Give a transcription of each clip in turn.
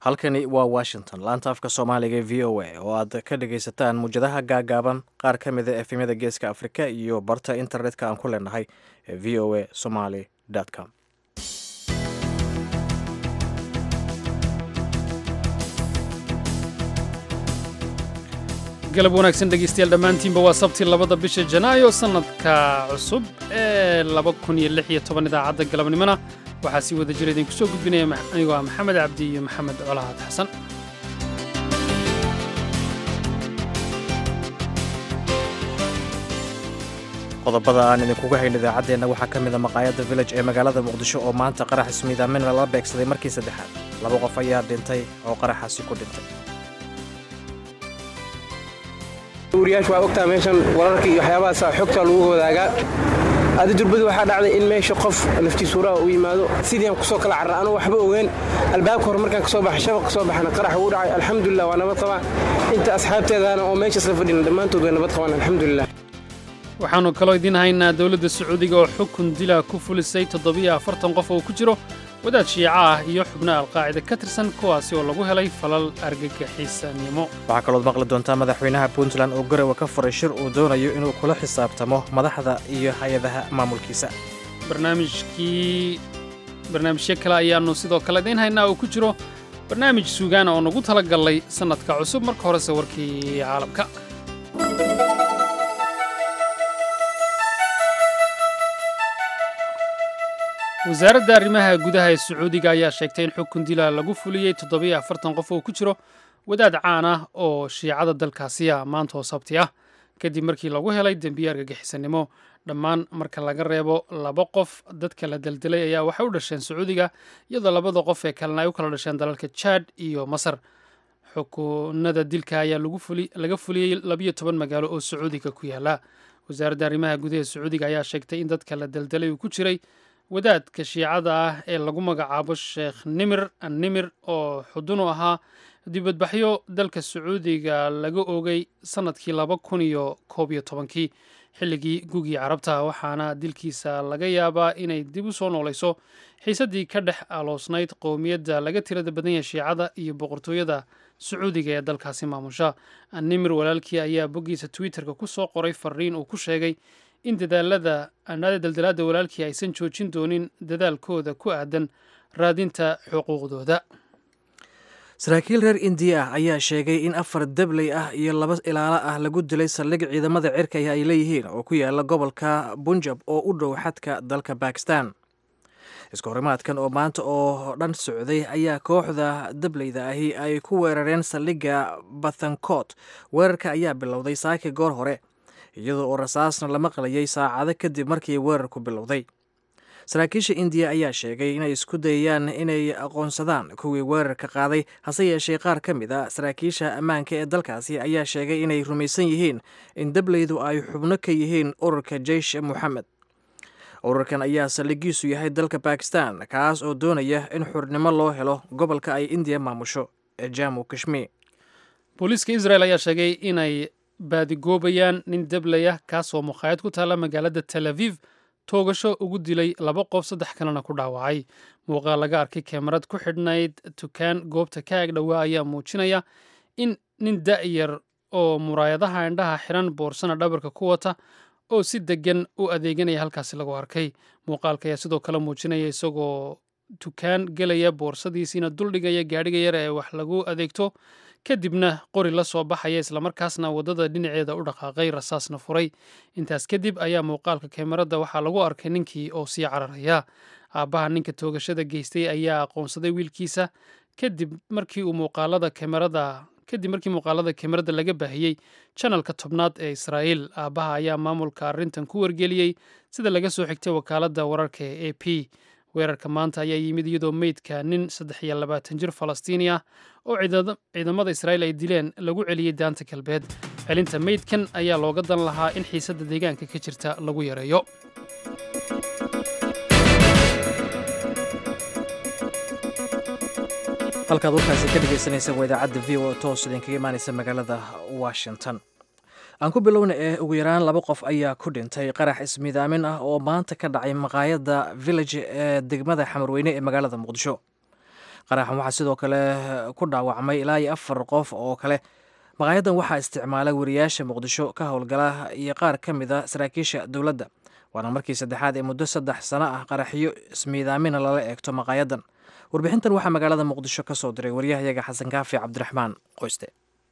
halkani waa washington laanta afka soomaaliga ee v o a oo aad ka dhagaysataan muwjadaha gaagaaban qaar ka mida efemyada geeska afrika iyo barta internetka aan ku leenahay ee v o a somaly com galab wanaagsan dhegaystayaal dhammaantiinba waa sabtii labada bisha janaayo sannadka cusub ee laba kun iyo lix iyo toban idaacadda galabnimona waxaa sii wada jira idinku soo gudbinaya anigoo ah maxamed cabdi iyo maxamed colahaad xasan qodobada aan idinkuga hayn idaacaddeenna waxaa ka mida maqaayadda village ee magaalada muqdisho oo maanta qarax ismiidaamin lala beegsaday markii saddexaad laba qof ayaa dhintay oo qaraxaasi ku dhintay wariyaashu waa ogtaa meeshan wararka iyo waxyaabahaasa xogta lagu wadaagaa adi durbadu waxaa dhacday in meesha qof naftiisuuraha uu yimaado sidiian kusoo kala carra anuu waxba ogeen albaabka hore markaan kasoo baxa shabaq kasoo baxana qarax ugu dhacay alxamdulilah waa nabad qabaa inta asxaabteedana oo meesha isla fadhina dhammaantood way nabad qabaan alxamdulilah waxaannu kaloo idiin haynaa dowladda sacuudiga oo xukun dila ku fulisay toddobiyo afartan qof oo ku jiro wadaad shiica ah iyo xubno alqaacida ka tirsan kuwaasi oo lagu helay falal argagixisanimo waxaa kalood maqli doontaa madaxweynaha puntland oo garowe ka furay shir uu doonayo inuu kula xisaabtamo madaxda iyo hay-adaha maamulkiisa barnaamijkii barnaamijyo kale ayaannu sidoo kale idiin haynaa oo ku jiro barnaamij suugaana oo nagu tala gallay sannadka cusub marka horese warkii caalamka wasaaradda arrimaha gudaha ee sacuudiga ayaa sheegtay in xukun dila lagu fuliyey toddobiyo afartan qof oo ku jiro wadaad caan ah oo shiicada dalkaasiya maanta oo sabti ah kadib markii lagu helay dembiye argagixisanimo dhammaan marka laga reebo laba qof dadka la deldelay ayaa waxay u dhasheen sacuudiga iyadoo labada qof ee kalena ay u kala dhasheen dalalka jaad iyo masar xukunada dilka ayaa laga fuliyey labiyo toban magaalo oo sacuudiga ku yaala wasaaradda arrimaha gudaha ee sacuudiga ayaa sheegtay in dadka la deldelay uu ku jiray wadaadka shiicada ah ee lagu magacaabo sheekh nimir annimir oo xudun u ahaa dibadbaxyo dalka sacuudiga laga oogay sannadkii laba kun iyo koob iyo tobankii xilligii gugii carabta waxaana dilkiisa laga yaabaa inay dib u soo noolayso xiisaddii ka dhex aloosnayd qowmiyadda laga tirada badan yahay shiicada iyo boqortooyada sacuudiga ee dalkaasi maamusha annimir walaalkii ayaa boggiisa twitterka ku soo qoray fariin uu ku sheegay in dadaalada anaada daldalaadda walaalkii aysan joojin doonin dadaalkooda ku aadan raadinta xuquuqdooda saraakiil reer indiya ah ayaa sheegay in afar dabley ah iyo laba ilaalo ah lagu dilay saldhig ciidamada cirka ay leeyihiin oo ku yaala gobolka bunjab oo u dhow xadka dalka bakistan isku horimaadkan oo maanta oo dhan socday ayaa kooxda dableyda ahi ay ku weerareen saldhigga bathankot weerarka ayaa bilowday saaki goor hore iyadoo oo rasaasna la maqlayay saacado kadib markii weerarku bilowday saraakiisha indiya ayaa sheegay inay isku dayayaan inay aqoonsadaan kuwii weerarka qaaday hase yeeshee qaar ka mid a saraakiisha ammaanka ee dalkaasi ayaa sheegay inay rumaysan yihiin in dableydu ay xubno ka yihiin ururka jeish moxamed ururkan ayaa saldhigiisu yahay dalka bakistan kaas oo doonaya in xurnimo loo helo gobolka ay indiya maamusho ee jamu kashmir booliiska israel ayaa sheegay inay baadigoobayaan nin dabley ah kaasoo mukhaayad ku taalla magaalada tel aviv toogasho ugu dilay laba qof saddex kalena ku dhaawacay muuqaal laga arkay kemarad ku xidhnayd tukaan goobta ka ag dhowaa ayaa muujinaya in nin da'yar oo muraayadaha indhaha xiran boorsana dhabarka ku wata oo si deggan u adeeganaya halkaasi lagu arkay muuqaalka ayaa sidoo kale muujinaya isagoo tukaan gelaya boorsadiisiina duldhigaya gaadhiga yar ee wax lagu adeegto kadibna qori la soo baxaya islamarkaasna waddada dhinaceeda u dhaqaaqay rasaasna furay intaas kadib ayaa muuqaalka kemarada waxaa lagu arkay ninkii oo sii cararaya aabbaha ninka toogashada geystay ayaa aqoonsaday wiilkiisa kadib markii uu muuqaalada kemarada kadib markii muuqaalada kemarada laga baahiyey janalka tobnaad ee israa'iil aabbaha ayaa maamulka arrintan ku wargeliyey sida laga soo xigtay wakaaladda wararka ee a p weerarka maanta ayaa yimid iyadoo meydka nin saddex iyo labaatan jir falastiini ah oo ciidamada israa'iil ay dileen lagu celiyey daanta galbeed celinta meydkan ayaa looga dan lahaa in xiisadda deegaanka ka jirta lagu yareeyo halkaad warkaasi ka dhegaysanaysa waa idaacadda v o toos idinkaga imaanaysa magaalada washington aan ku bilowna ee ugu yaraan laba qof ayaa ku dhintay qarax ismiidaamin ah oo maanta ka dhacay maqaayadda village ee degmada xamarweyne ee magaalada muqdisho qaraxan waxaa sidoo kale ku dhaawacmay ilaa iyo afar qof oo kale maqaayadan waxaa isticmaala wariyaasha muqdisho ka howlgala iyo qaar ka mid a saraakiisha dowladda waana markii saddexaad ee muddo saddex sano ah qaraxyo ismiidaamina lala eegto maqaayadan warbixintan waxaa magaalada muqdisho ka soo diray waryahayaga xasan kaafi cabdiraxmaan qoyste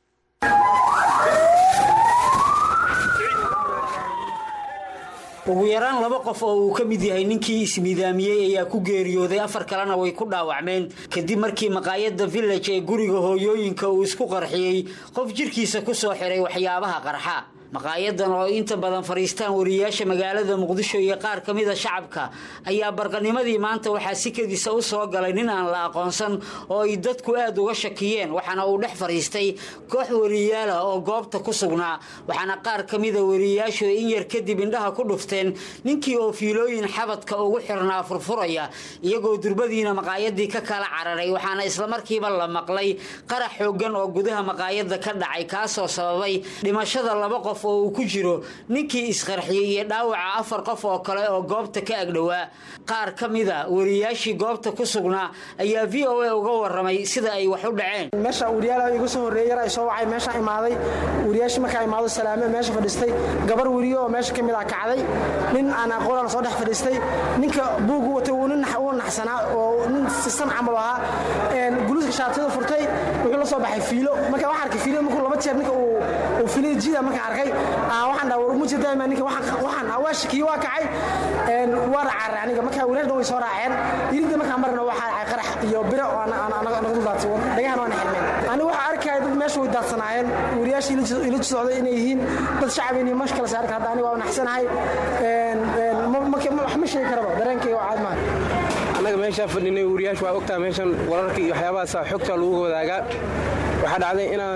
ugu yaraan laba qof oo uu ka mid yahay ninkii ismiidaamiyey ayaa ku geeriyooday afar kalena way ku dhaawacmeen kadib markii maqaayadda village ee guriga hooyooyinka uu isku qarxiyey qof jirkiisa ku soo xiray waxyaabaha qarxa maqaayadan oo inta badan fadhiistaan wariyaasha magaalada muqdisho iyo qaar ka mida shacabka ayaa barqanimadii maanta waxaa si kedisa u soo galay nin aan la aqoonsan oo ay dadku aad uga shakiyeen waxaana uu dhex fadhiistay koox wariyaalah oo goobta ku sugnaa waxaana qaar ka mida wariyaashu in yar kadib indhaha ku dhufteen ninkii oo fiilooyin xabadka ugu xirnaa furfuraya iyagoo durbadiina maqaayadii ka kala cararay waxaana islamarkiiba la maqlay qarax xoogan oo gudaha maqaayadda ka dhacay kaasoo sababay dhimashada laba qof oo uu ku jiro ninkii isqarxiyey iyo dhaawaca afar qof oo kale oo goobta ka agdhowaa qaar ka mida wariyaashii goobta ku sugnaa ayaa v o a uga waramay sida ay wax u dhaceen meesha wariyaal igu soo horreeyay yar ay soo wacay meesha imaaday wariyaashii markaa imaado salaame meesha fadhiistay gabar weriyo oo meesha ka mid ah kacday nin aan aqoonaan soo dhex fadhiistay ninka buugu watay uu nin uu naxsanaa oo nin sisan camal ahaa guluuska shaatiyada furtay wuxuu la soo baxay fiilo marka waxaan arkay fiilo markuu laba jeer ninka uu uu fiilada jiida markaan arkay waxaan dhaha war mujir daima ninka waxaan waa shakiyo waa kacay waa racaare aniga marka walaal way soo raaceen irinta markaan marna waxaa dhacay qarax iyo biro oo naga dul daadsan dhagahan waana xirmeen aniga waxaa arkaya dad meesha way daadsanaayeen wariyaashii ila socday inay yihiin dad shacab inay mash kala saarka hadda aniga waa naxsanahay wax ma sheegi karaba dareenkayga waa caad maaha annaga meeshaa fadhinay wariyaashu waa ogtaa meeshan wararka iyo waxyaabahaasa xogta lagu wadaagaa waxaa dhacday inaan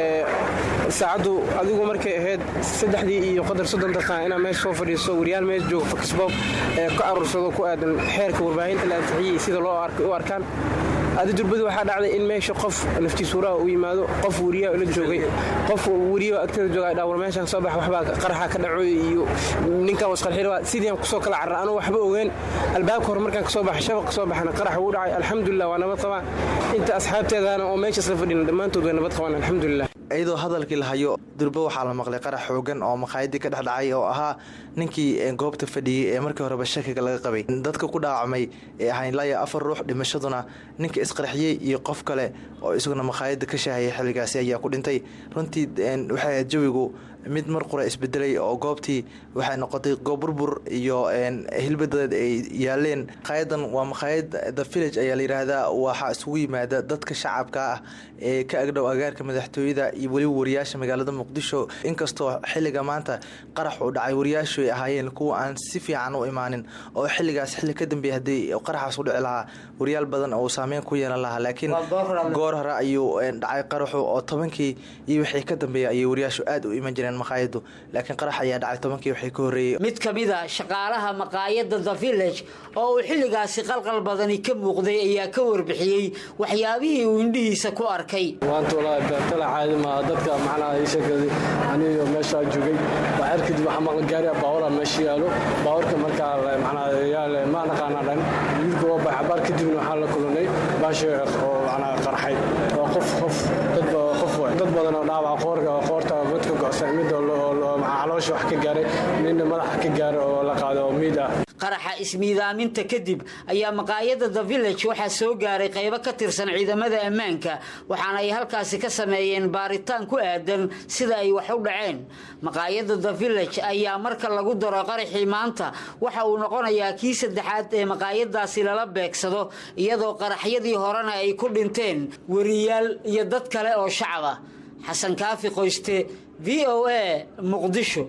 saacaddu adigu markay ahayd saddexdii iyo qadar soddon daqiiqa inaan meesha soo fadhiisto wariyaal meesha jooga fakisbob ee ka aruursado ku aadan xeerka warbaahinta la ansixiyey sida loo u arkaan adi durbadu waxaa dhacday in meesha qof naftiisuuraha u yimaado qof wariyaa la joogay qof wariyo agteeda jooga dhawar meeshaan soo bax waxbaa qaraxa ka dhaco iyo ninkan wasqarxira sidii aan kusoo kala carra anuu waxba ogeen albaabka hore markaan kasoo baxay shabaq kasoo baxna qarax wuu dhacay alxamdulilah waa nabad qabaa inta asxaabteedana oo meesha isla fadhina dhammaantood way nabad qabaan alxamdulilah iyadoo hadalkii la hayo durbo waxaa la maqlay qarax xoogan oo maqaayadii ka dhex dhacay oo ahaa ninkii goobta fadhiyey ee markii horeba shakiga laga qabay dadka ku dhaawacmay ee ahayn ilaa iyo afar ruux dhimashaduna ninka isqarxiyey iyo qof kale oo isaguna maqaayada ka shaahayay xilligaasi ayaa ku dhintay runtii waxay ahayd jawigu mid mar qura isbedelay oo goobtii waxay noqotay goob burbur iyo hilbadadeed ay yaaleen maqaayadan waa maqaayad the village ayaa la yidhaahdaa waxaa isugu yimaada dadka shacabka ah ee ka agdhow agaarka madaxtooyada iyo weliba wariyaasha magaalada muqdisho inkastoo xilliga maanta qarax uu dhacay wariyaashu ay ahaayeen kuwa aan si fiican u imaanin oo xilligaas xilli ka dambeeya haddii qaraxaas u dhici lahaa wariyaal badan oo saameyn ku yeelan lahaa laakiin goor hore ayuu dhacay qaraxu oo tobankii iyo wixii ka dambeeya ayay wariyaashu aad u iman jireen maqaayadu laakiin qarax ayaa dhacay tobankii wixii ka horreeyey mid ka mid a shaqaalaha maqaayadda the village oo uu xilligaasi qalqal badani ka muuqday ayaa ka warbixiyey waxyaabihii uu indhihiisa ku arkay maanta walaahi beertala caadi maaha dadka macnaha ii sheegay aniyo meeshaa joogay waxyar kadib waxaa maqla gaariya baawara meesha yaalo baawarka markaa macnaha yaal ma naqaana dhan wiilka waa baxay baar kadibna waxaa la kulanay baashi oo macnaha qarxay oo qof qof dad qof dad badan oo dhaawac qoorka qoorta godka go'san mid oo caloosha wax ka gaaray midna madaxa ka gaaray oo la qaaday oo miid ah qaraxa ismiidaaminta kadib ayaa maqaayadda the village waxaa soo gaaray qaybo ka tirsan ciidamada ammaanka waxaana ay halkaasi ka sameeyeen baaritaan ku aadan sida ay wax u dhaceen maqaayadda the village ayaa marka lagu daro qaraxii maanta waxa uu noqonayaa kii saddexaad ee maqaayadaasi lala beegsado iyadoo qaraxyadii horena ay ku dhinteen wariyaal iyo dad kale oo shacab ah xasan kaafi qoyste v o a muqdisho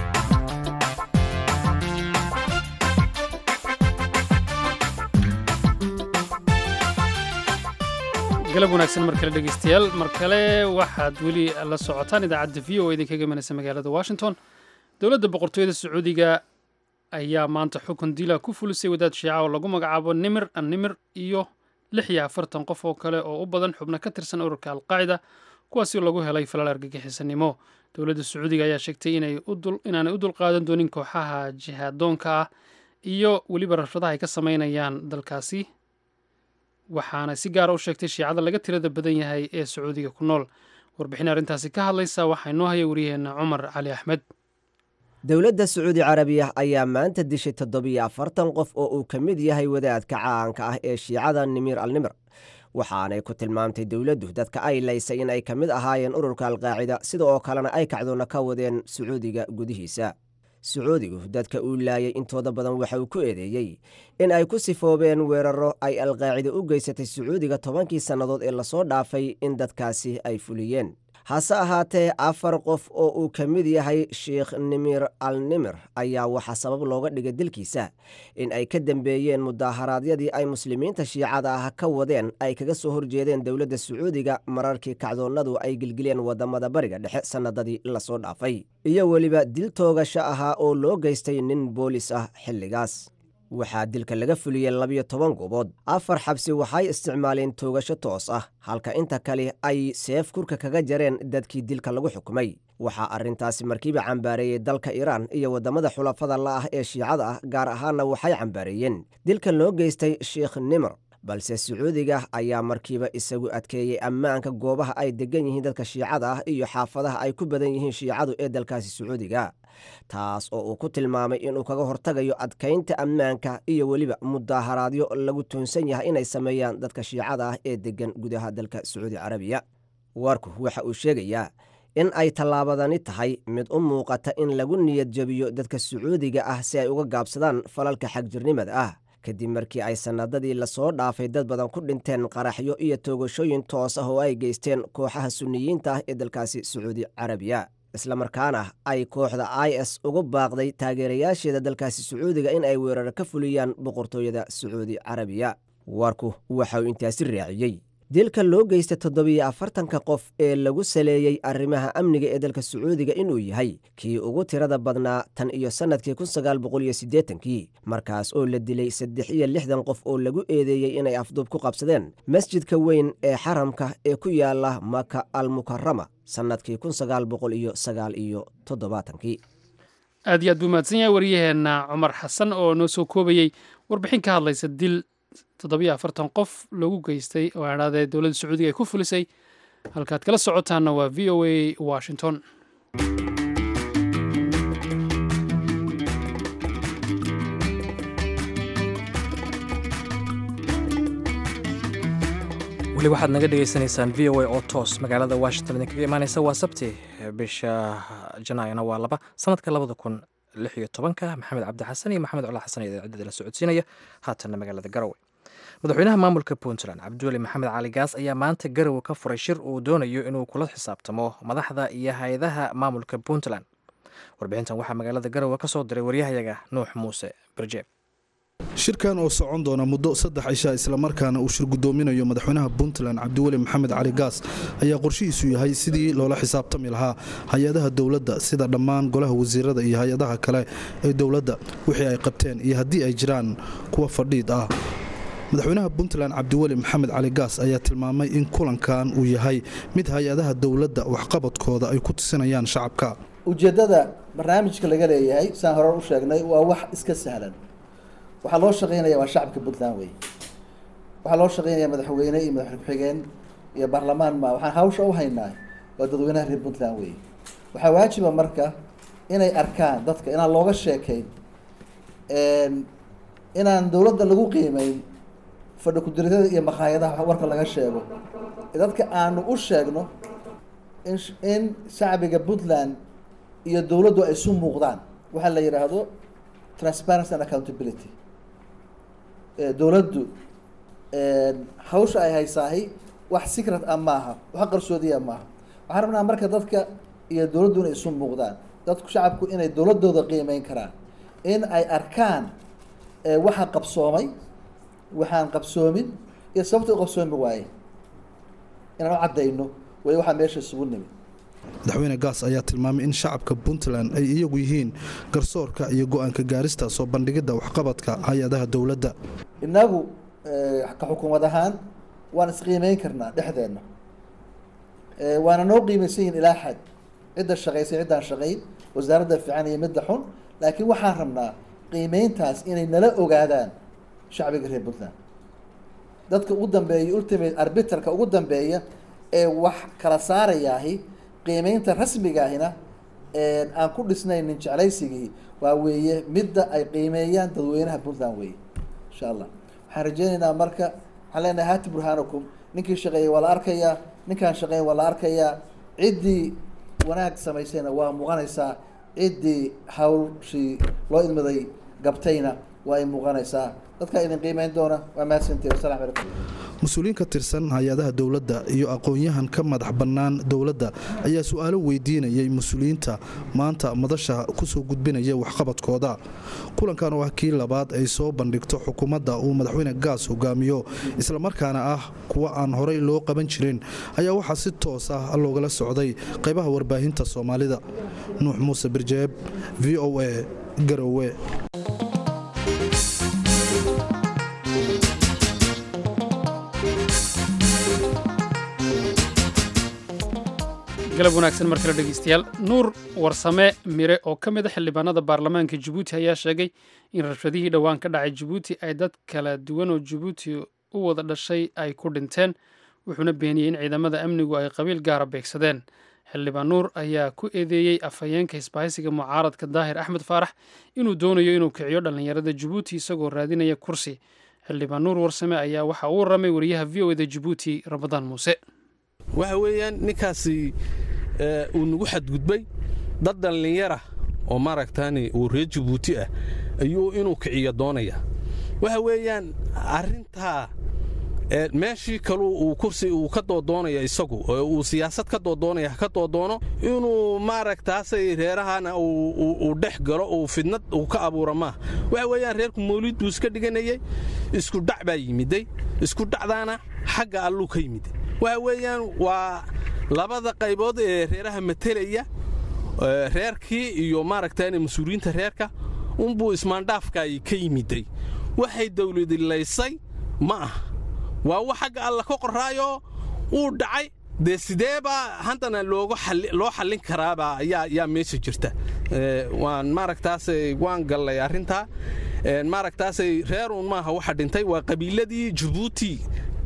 galab wanaagsan mar kale dhegeystayaal mar kale waxaad weli la socotaan idaacadda v o idinkaga imanaysa magaalada washington dowladda boqortooyada sacuudiga ayaa maanta xukun dila ku fulisay wadaad shiica oo lagu magacaabo nimir an nimir iyo lix iyo afartan qof oo kale oo u badan xubno ka tirsan ururka alqaacida kuwaasi lagu helay falal argagixisanimo dowladda sacuudiga ayaa sheegtay inaanay u dulqaadan doonin kooxaha jihaadoonka ah iyo weliba rashadaha ay ka sameynayaan dalkaasi waxaana si gaara u sheegtay shiicada laga tirada badan yahay ee sacuudiga ku nool warbixin arrintaasi ka hadlaysa waxaa inoo haya wariyaheenna cumar cali axmed dowladda sacuudi carabiya ayaa maanta dishay toddobiyo afartan qof oo uu ka mid yahay wadaadka caanka ah ee shiicada nimir alnimir waxaanay ku tilmaamtay dowladdu dadka ay laysay in ay ka mid ahaayeen ururka alqaacida sida oo kalena ay kacdoonna ka wadeen sacuudiga gudihiisa sacuudigu dadka uu laayay intooda badan waxa uu ku eedeeyey in ay ku sifoobeen weeraro ay alqaacida u geysatay sacuudiga tobankii sannadood ee lasoo dhaafay in dadkaasi ay fuliyeen hase ahaatee afar qof oo uu ka mid yahay sheikh nimir al nimir ayaa waxaa sabab looga dhigay dilkiisa in ay ka dambeeyeen mudaaharaadyadii ay muslimiinta shiicada ah ka wadeen ay kaga soo horjeedeen dowladda sacuudiga mararkii kacdoonnadu ay gilgileen wadamada bariga dhexe sannadadii lasoo dhaafay iyo weliba dil toogasho ahaa oo loo geystay nin boolis ah xilligaas waxaa dilka laga fuliyey labiyo toban goobood afar xabsi waxay isticmaaleen toogasho toos ah halka inta kale ay seef kurka kaga jareen dadkii dilka lagu xukumay waxaa arrintaasi markiiba cambaareeyey dalka iiraan iyo waddamada xulafada la ah ee shiicada ah gaar ahaanna waxay cambaareeyeen dilka loo geystay sheikh nimr balse sacuudiga ayaa markiiba isagu adkeeyey ammaanka goobaha ay degan yihiin dadka shiicada ah iyo xaafadaha ay ku badan yihiin shiicadu ee dalkaasi sacuudiga taas oo uu ku tilmaamay inuu kaga hortagayo adkaynta ammaanka iyo weliba mudaaharaadyo lagu tuunsan yahay inay sameeyaan dadka shiicada ah ee degan gudaha dalka sacuudi carabiya warku waxa uu sheegayaa in ay tallaabadani tahay mid u muuqata in lagu niyad jebiyo dadka sacuudiga ah si ay uga gaabsadaan falalka xagjirnimada ah kadib markii ay sannadadii lasoo dhaafay dad badan ku dhinteen qaraxyo iyo toogashooyin toos ah oo ay geysteen kooxaha sunniyiinta ah ee dalkaasi sacuudi carabiya islamarkaana ay kooxda i s ugu baaqday taageerayaasheeda dalkaasi sacuudiga in ay weerar ka fuliyaan boqortooyada sacuudi carabiya warku waxa uu intaasi raaciyey dilka loo geysta toddobiyo afartanka qof ee lagu saleeyey arrimaha amniga ee dalka sacuudiga inuu yahay kii ugu tirada badnaa tan iyo sannadkii kun sagaal boqol iyo siddeetankii markaas oo la dilay saddex iyo lixdan qof oo lagu eedeeyey inay afduub ku qabsadeen masjidka weyn ee xaramka ee ku yaala maka al mukarama sannadkii kun sagaal boqol iyo sagaal iyo toddobaatankii aad iyo aad buu mahadsan yahay waryaheenna cumar xasan oo noo soo koobayey warbixin ka hadlaysa dil toddobiyo afartan qof loogu geystay oo adhaadee dowladda sacuudiga ay ku fulisay halkaad kala socotaanna waa v o a washington weli waxaad naga dhegaysanaysaan v o a oo toos magaalada washington idinkaga imaaneysa waa sabti bisha janaayona waa laba sanadka labada kun lix iyo tobanka maxamed cabdi xasan iyo maxamed cola xasan ee idaacadda la socodsiinaya haatanna magaalada garowe madaxweynaha maamulka puntland cabdiweli maxamed cali gaas ayaa maanta garowe ka furay shir uu doonayo inuu kula xisaabtamo madaxda iyo hay-adaha maamulka puntland warbixintan waxaa magaalada garowe ka soo diray waryahayaga nuux muuse barjeeb shirkan oo socon doona muddo saddex cisha islamarkaana uu shir gudoominayo madaxweynaha puntland cabdiweli maxamed cali gaas ayaa qorshihiisu yahay sidii loola xisaabtami lahaa hay-adaha dowladda sida dhammaan golaha wasiirada iyo hay-adaha kale ee dowladda wixii ay qabteen iyo haddii ay jiraan kuwa fadhiid ah madaxweynaha puntland cabdiweli maxamed cali gaas ayaa tilmaamay in kulankan uu yahay mid hay-adaha dowladda waxqabadkooda ay ku tusinayaan shacabka ujeeddada barnaamijka laga leeyahay saan hore u sheegnay waa wax iska sahlan waxaa loo shaqeynaya waa shacabka puntland wey waxaa loo shaqeynaya madaxweyne iyo madaxweyne ku-xigeen iyo baarlamaan ma waxaan hawsha u haynaa waa dadweynaha reer puntland wey waxaa waajiba marka inay arkaan dadka inaan looga sheekayn inaan dowladda lagu qiimeyn fadhi ku-diritada iyo makhaayadaha warka laga sheego dadka aanu u sheegno in in shacbiga puntland iyo dowladdu ay isu muuqdaan waxaa la yidhaahdo transparency and accountability dowladdu hawsha ay haysaahi wax secret ah maaha wax qarsoodiya maaha waxaan rabnaa marka dadka iyo dowladdu inay isu muuqdaan dadku shacabku inay dowladooda qiimeyn karaan in ay arkaan waxaan qabsoomay waxaan qabsoomin iyo sababta u qabsoomi waaye inaan u caddayno way waxaa meesha isugu nimid madaxweyne gaas ayaa tilmaamay in shacabka puntland ay iyagu yihiin garsoorka iyo go-aanka gaarista soo bandhigidda waxqabadka hay-adaha dowladda innagu ka xukuumad ahaan waan isqiimeyn karnaa dhexdeenna waana noo qiimaysan yihin ilaa xad cidda shaqaysay ciddaan shaqayn wasaaradda fiican iyo midda xun laakiin waxaan rabnaa qiimeyntaas inay nala ogaadaan shacbiga reer puntland dadka ugu dambeeya ultimate arbiterka ugu dambeeya ee wax kala saarayaahi qiimeynta rasmigaahina aan ku dhisnaynin jeclaysigii waa weeye midda ay qiimeeyaan dadweynaha puntland weeye insha allah waxaan rajeynaynaa marka waxaan leenahay hati burhaanakum ninkii shaqeeyey waa la arkayaa ninkaan shaqeeyey waa la arkayaa ciddii wanaag samaysayna waa muuqanaysaa ciddii hawshii loo idmaday gabtayna waa ay muuqanaysaa dadkaa idin qiimeyn doona waa mahadsantihi wasalam calaykum mas-uuliyiin ka tirsan hay-adaha dowladda iyo aqoon-yahan ka madax bannaan dowladda ayaa su-aalo weydiinayay mas-uuliyiinta maanta madasha kusoo gudbinaya waxqabadkooda kulankan oo ah kii labaad ay soo bandhigto xukuumadda uu madaxweyne gaas hogaamiyo islamarkaana ah kuwa aan horey loo qaban jirin ayaa waxaa si toos ah loogala socday qaybaha warbaahinta soomaalida nuux muuse birjeeb v o a garowe galab wanaagsan mar kale dhegeystayaal nuur warsame mire oo ka mid a xildhibaanada baarlamaanka jabuuti ayaa sheegay in rabshadihii dhowaan ka dhacay jabuuti ay dad kala duwan oo jabuuti u wada dhashay ay ku dhinteen wuxuuna beeniyey in ciidamada amnigu ay qabiil gaara beegsadeen xildhibaan nuur ayaa ku eedeeyey afhayeenka hisbaahaysiga mucaaradka daahir axmed faarax inuu doonayo inuu kiciyo dhallinyarada jabuuti isagoo raadinaya kursi xildhibaan nuur warsame ayaa waxa uu warramay wariyaha v o eda jabuuti ramadaan muuse waxa weeyaan ninkaasi uu nagu xadgudbay dad dhallinyara oo maaragtaani uu reer jabuuti ah ayuu inuu kiciyo doonaya waxa weeyaan arrintaa meeshii kaluu uu kursi uu ka doodoonaya isagu oo uu siyaasad ka doodoonaya ka doodoono inuu maaragtaasay reerahana uu dhex galo uu fidnad uu ka abuura maaha waxa weeyaan reerku mawlid buu iska dhiganayay isku dhac baa yimiday isku dhacdaana xagga alluu ka yimiday waxa weeyaan waa labada qaybood ee reeraha matelaya reerkii iyo maaragtaan mas-uuliyiinta reerka unbuu ismaandhaafkaay ka yimiday waxay dawladilaysay ma aha waa wax xagga alla ka qoraayo uu dhacay dee sideebaa haddana loo xallin karaabaa yaa meesha jirta waan maaragtaasay waan gallay arrintaa maaragtaasay reerun maaha waxa dhintay waa qabiiladii jabuuti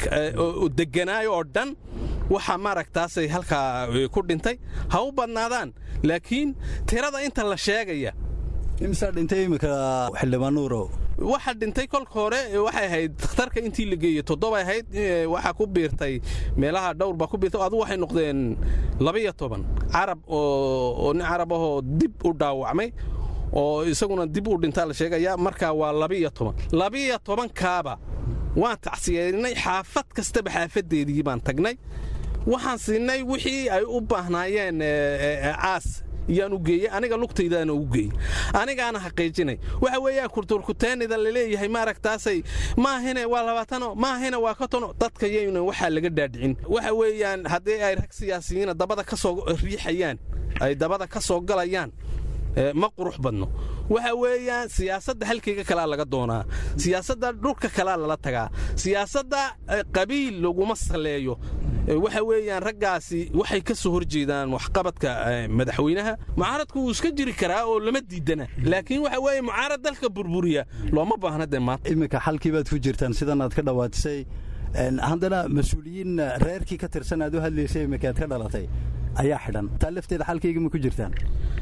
deganaayo oo dhan waxaa maaragtaasay halkaa ku dhintay ha u badnaadaan laakiin tirada inta la sheegaya imsaa dhintay imika xildhibaan nuurow waxa dhintay kolka hore waxay ahayd dakhtarka intii la geeyey toddobay ahayd waxaa ku biirtay meelaha dhowr baa ku biirtay adu waxay noqdeen labaiyo toban carab oo nin carab ahoo dib u dhaawacmay oo isaguna dib u dhintaa la sheegaya markaa waa labaiyo toban labaiyo tobankaaba waan tacsiyeynay xaafad kastaba xaafadeedii baan tagnay waxaan siinay wixii ay u baahnaayeen caas iyaan u geeyey aniga lugtaydaana u geeyey anigaana xaqiijinay waxa weeyaan kurturkuteenida laleeyahay maaragtaasay maahine waa labaatano maahine waa kotono dadka yayna waxaa laga dhaadhicin waxa weeyaan haddii ay rag siyaasiyiina dabada ka soo riixayaan ay dabada ka soo galayaan ma qurux badno waxa weeyaan siyaasadda halkayga kalaa laga doonaa siyaasadda dhulka kalaa lala tagaa siyaasadda qabiil laguma saleeyo waxa weeyaan raggaasi waxay ka soo horjeedaan waxqabadka madaxweynaha mucaaradku wuu iska jiri karaa oo lama diidana laakiin waxa weeye mucaarad dalka burburiya looma baahna dee maanta iminka xalkii baad ku jirtaan sidan aad ka dhawaatisay haddana mas-uuliyiin reerkii ka tirsan aad u hadlaysay iminka aad ka dhalatay ayaa xidhan taa lafteeda xalkayga ma ku jirtaan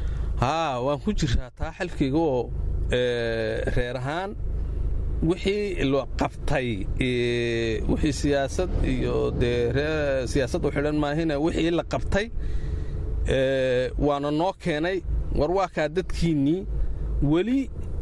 haa waan ku jiraa taa xalkayga oo reer ahaan wixii la qabtay wixii siyaasad iyo dee siyaasad u xidhan maahina wixii la qabtay waana noo keenay war waa kaa dadkiinnii weli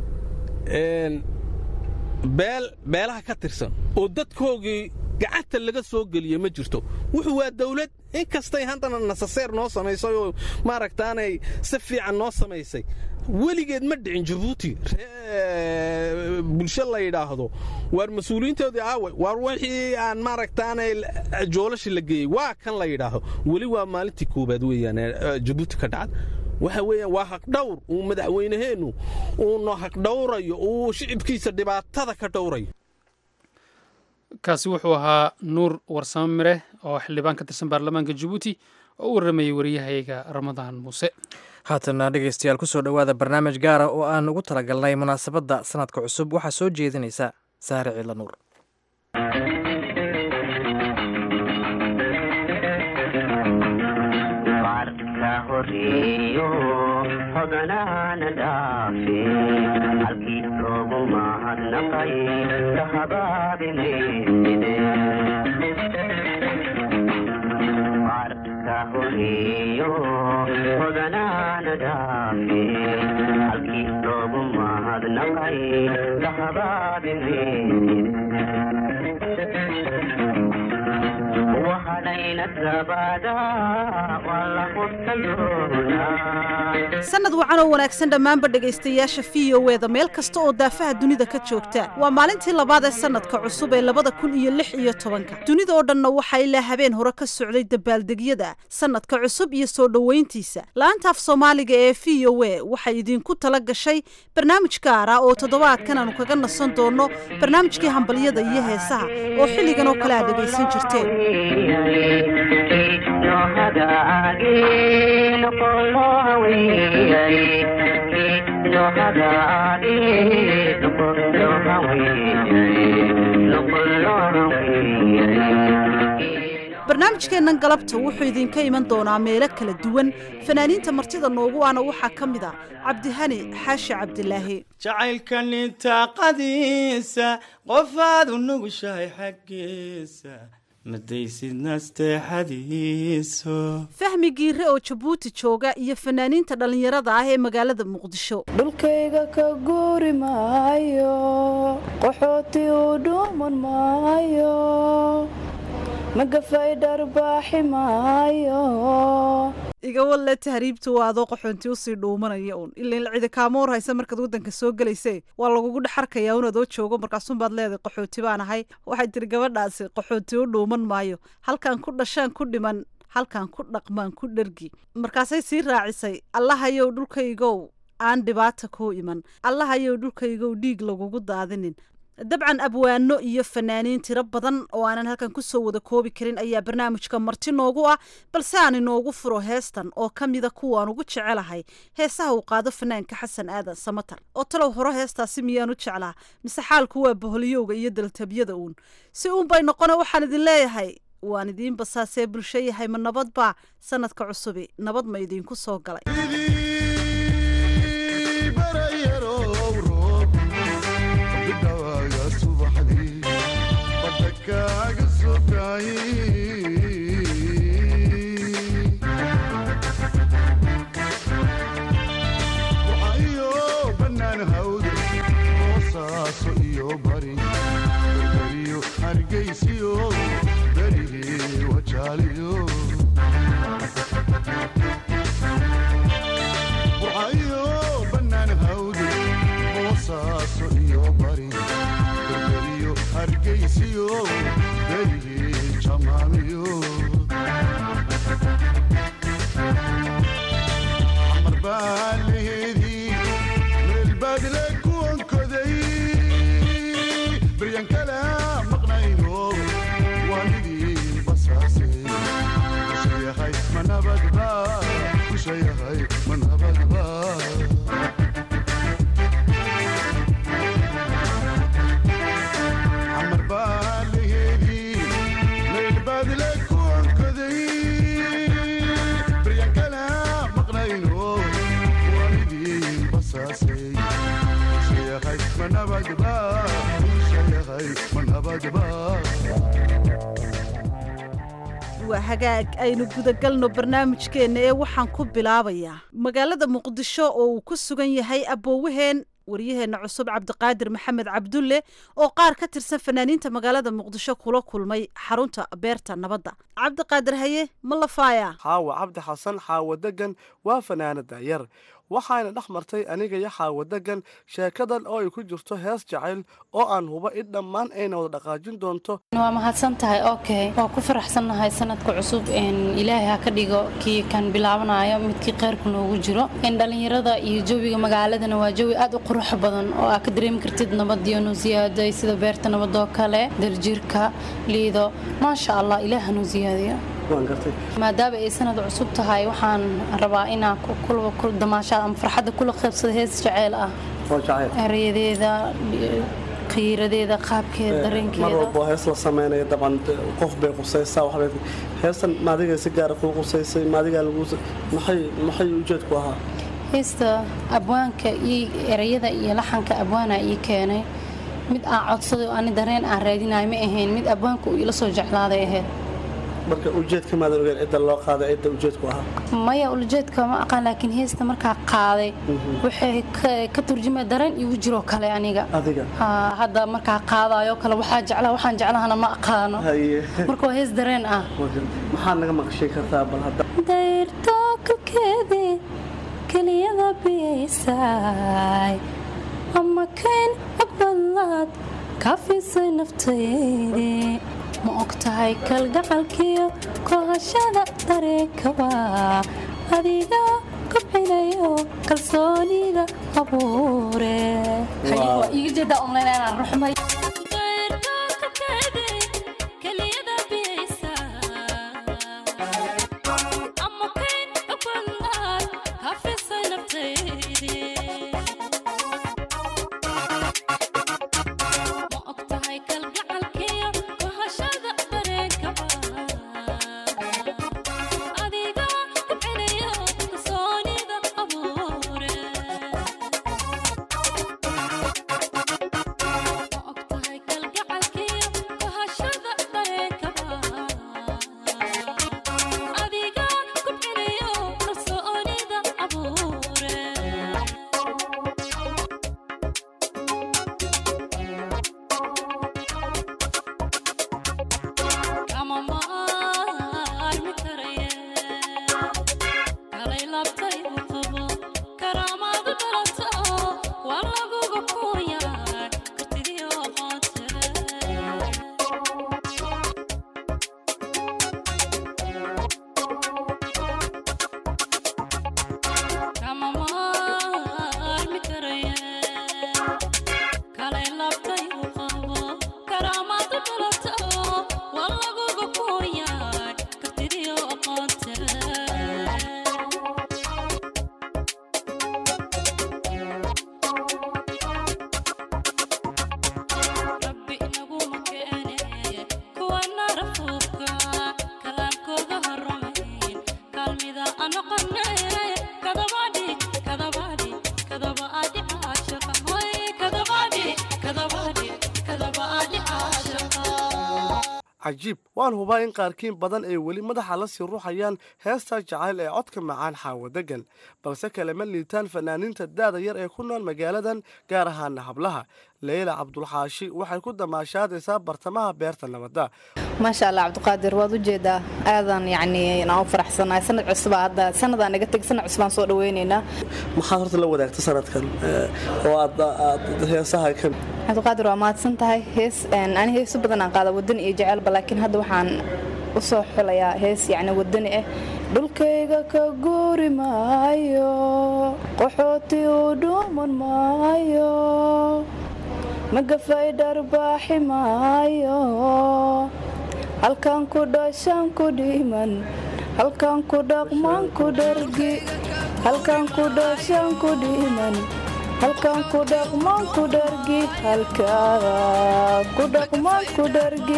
beel beelaha ka tirsan oo dadkoogii gacanta laga soo geliya ma jirto wuxuu waa dawlad in kastay haddana nasaseer noo samaysay oo maaragtaanay si fiican noo samaysay weligeed ma dhicin jabuuti bulsho la yidhaahdo waar mas-uuliyiintoodii aaway waar wixii aan maaragtaanay joolashi la geeyey waa kan la yidhaahdo weli waa maalintii koobaad weeyaan jabuuti ka dhacda waxa weeyaan waa haqdhawr uu madaxweynaheennu uuna haqdhawrayo uu shicibkiisa dhibaatada ka dhowrayo kaasi wuxuu ahaa nuur warsamo mire oo xildhibaan ka tirsan baarlamaanka jabuuti oo u warramayey wariyahayga ramadaan muuse haatana dhegaystayaal kusoo dhowaada barnaamij gaara oo aan ugu talagalnay munaasabadda sanadka cusub waxaa soo jeedinaysa saare ciila nuur horeeyo hodanaana dhaafe halkii loogu mahadnaqay kahabaabinayside marka horeeyo hodanaana dhaafe halkii loogu mahadnaqay kahabaabinayside wahadhayna gabaada waa la hurtayoona sanad wacan oo wanaagsan dhammaanba dhegaystayaasha v o eda meel kasta oo daafaha dunida ka joogta waa maalintii labaad ee sanadka cusub ee labada kun iyo lix iyo tobanka dunida oo dhanna waxaa ilaa habeen hore ka socday dabaaldegyada sanadka cusub iyo soo dhoweyntiisa la-anta af soomaaliga ee v o e waxay idinku tala gashay barnaamij gaar ah oo toddobaadkan aanu kaga nasan doono barnaamijkii hambalyada iyo heesaha oo xilligan oo kale aad dhegaysan jirteen barnaamijkeennan galabta wuxuu idinka iman doonaa meelo kala duwan fanaaniinta martida noogu ana waxaa ka mid a cabdihani xaashi cabdilaahi jacaylka nintaaqadiisa qofaad u nugushahay xaggiisa madaysid nasteexadiiso fahmi giire oo jabuuti jooga iyo fanaaniinta dhallinyarada ah ee magaalada muqdisho dhulkayga ka guuri maayo qaxooti u dhuuman maayo magafay dharbaaxi maayo iga walle tahriibtu waa adoo qaxoonti usii dhuumanaya uun ilan cidi kaama war haysa markaad waddanka soo gelayse waa lagugu dhexarkayaa un adoo joogo markaasunbaad leedahay qaxooti baan ahay waxay tiri gabadhaasi qaxooti u dhuuman maayo halkaan ku dhashaan ku dhiman halkaan ku dhaqmaan ku dhergi markaasay sii raacisay allahayow dhulkaygow aan dhibaata kuu iman allahayow dhulkaygow dhiig lagugu daadinin dabcan abwaano iyo fanaaniin tiro badan oo aanan halkan kusoo wada koobi karin ayaa barnaamijka marti noogu ah balse aan inoogu furo heestan oo ka mida kuwaan ugu jecelahay heesaha uu qaado fanaanka xasan aadan samatar oo talow hore heestaasi miyaan u jeclaa mise xaalku waa boholyowga iyo daltabyada uun si uunbay noqona waxaan idin leeyahay waan idiin basaasee bulsho yahay ma nabadbaa sanadka cusubi nabad ma idiinku soo galay waxayo bannaan hawda boosaaso iyo bari berberiyo hargaysiyo berigii wajaaliyo waxayo bannaan hawda boosaaso iyo bari berberiyo hargaysiyo berigii jamaamiyo xamar baa leheedii meel baadle kuwankoday baryan kala maqnayno waan idin basaase kusha yahay ma nabadba kusha yahay ma nabadba xamar baa leheedii meel baadle kuwankoday baryan kala maqnayno waan idin basaase kusha yahay ma nabadba kusha yahay ma nabadba waa hagaag aynu gudagalno barnaamijkeenna ee waxaan ku bilaabayaa magaalada muqdisho oo uu ku sugan yahay aboowaheen waryaheenna cusub cabdiqaadir maxamed cabdulle oo qaar ka tirsan fanaaniinta magaalada muqdisho kula kulmay xarunta beerta nabadda cabdiqaadir haye ma lafaaya xaawa cabdi xasan xaawa degan waa fanaanada yar waxaana dhex martay aniga iyo xaawa degan sheekadan oo ay ku jirto hees jacayl oo aan huba in dhammaan ayna wada dhaqaajin doonto waa mahadsan tahay okay waa ku faraxsannahay sanadka cusub ilaahay ha ka dhigo kii kan bilaabanayo midkii kheyrku noogu jiro dhalinyarada iyo jawiga magaaladana waa jawi aad u qurux badan oo aa ka dareemi kartid nabadiyo nuusiyaaday sida beerta nabadoo kale daljirka liido maasha allah ilaah hanuu siyaadiyo maadaama ay sanad cusub tahay waxaan rabaa inaan damaashaad ama farxadda kula qaybsada hees jaceyl ah erayadeeda qiiradeeda qaabkeeda mar dareenkeeda walba oo hees la sameynaya dabcan qof bay qusaysaa waxbay heestan maadiga si gaara kuu qusaysay maadigaa lagu maxay maxay ujeedku ahaa heesta abwaanka iyo erayada iyo laxanka abwaana ii keenay mid aan codsaday oo ani dareen aan raadinayo ma ahayn mid abwaanka uu ila soo jeclaaday ahayd marka ujeedka maadan ogeen cidda loo qaaday cidda ujeedku ahaa maya ulajeedka ma aqaan laakiin heesta markaa qaaday waxay ka- ka turjumay dareen igu jiroo kale aniga adiga Haa, hadda markaa qaadayo kale waxaa jeclaa waxaan jeclahana ma aqaano haye marka waa hees dareen ah maxaad naga maqashay kartaa bal hadda dayrto kalkeedii keliyada biyaysay ama kayn aqbalaad kaafisay naftaydii ma og tahay kalgacalkiyo kohashada dareenkaba adiga kobcinayo kalsoonida abuure waa iiga jeedaa online inaan ruxmay cajiib waan hubaa in qaarkiin badan ay weli madaxa la sii ruuxayaan heesta jacayl ee codka macaan xaawo degan balse kalema liitaan fanaaniinta daada yar ee ku nool magaaladan gaar ahaana hablaha leyla cabdulxaashi waxay ku damaashaadaysaa bartamaha beerta nabadda maasha allah cabdiqaadir waad u jeedaa aadan yacni aan u faraxsanahay sanad cusubaa hadda sanadaan naga teg sanad cusubaan soo dhaweynaynaa maxaad horta la wadaagta sanadkan eh, oo aad aad heesaha ka cabdiqaadir waa mahadsan tahay hees ani heeso badan aan qaada wadani iyo jecelba laakiin hadda waxaan u soo xulayaa hees yacni wadani ah dhulkayga ka guuri maayo qaxooti u dhuuman maayo magafay dharbaaxi maayo halkan ku dhashaan ku dhiman halkan ku dhaqmaan ku dhargi halkan ku dhashaan ku dhiman halkan ku dhaqmaan ku dhargi halkan ku dhaqmaan ku dhargi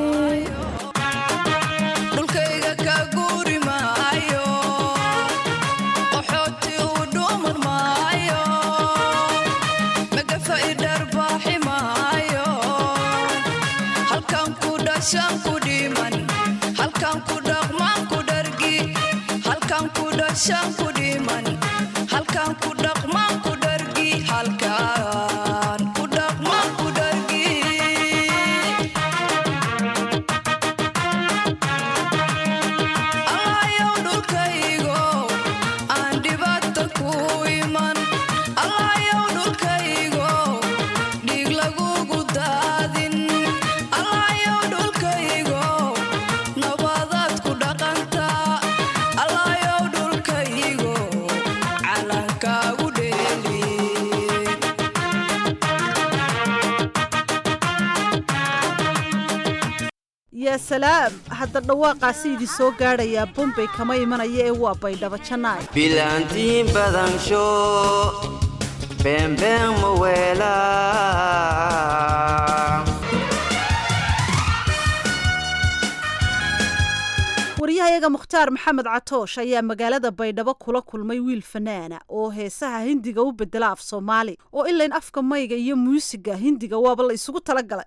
dhulkayga ka guuri maayo qaxooti u dhuuman maayo magafa i dharbaaxi maayo halkan ku dhashaan ku dhiman halkan ku dhaqmaan ku dhargi halkan ku dhashaan ku dhiman halkan ku dhaqmaan ku dhargi halkan ku dhaqmaan ku dhargi allahayow dhulkaygo aan dhibaato ku iman allahayow dhulkaygo dhiig lagugu daadin allahayow dhulkaygo nabadaad ku dhaqantaa allahayow dhulkaygo calankaagu dheeli yaa salaam hadda dhawaaqaasi idin soo gaadhayaa bombay kama imanaya ee waa baydhabo janaay bilaantiin badansho beenbeen ma weelaa iyaga mukhtaar maxamed catoosh ayaa magaalada baydhabo kula kulmay wiil fanaana oo heesaha hindiga u bedela af soomaali oo ilayn afka mayga iyo muusiga hindiga waaba la isugu talagalay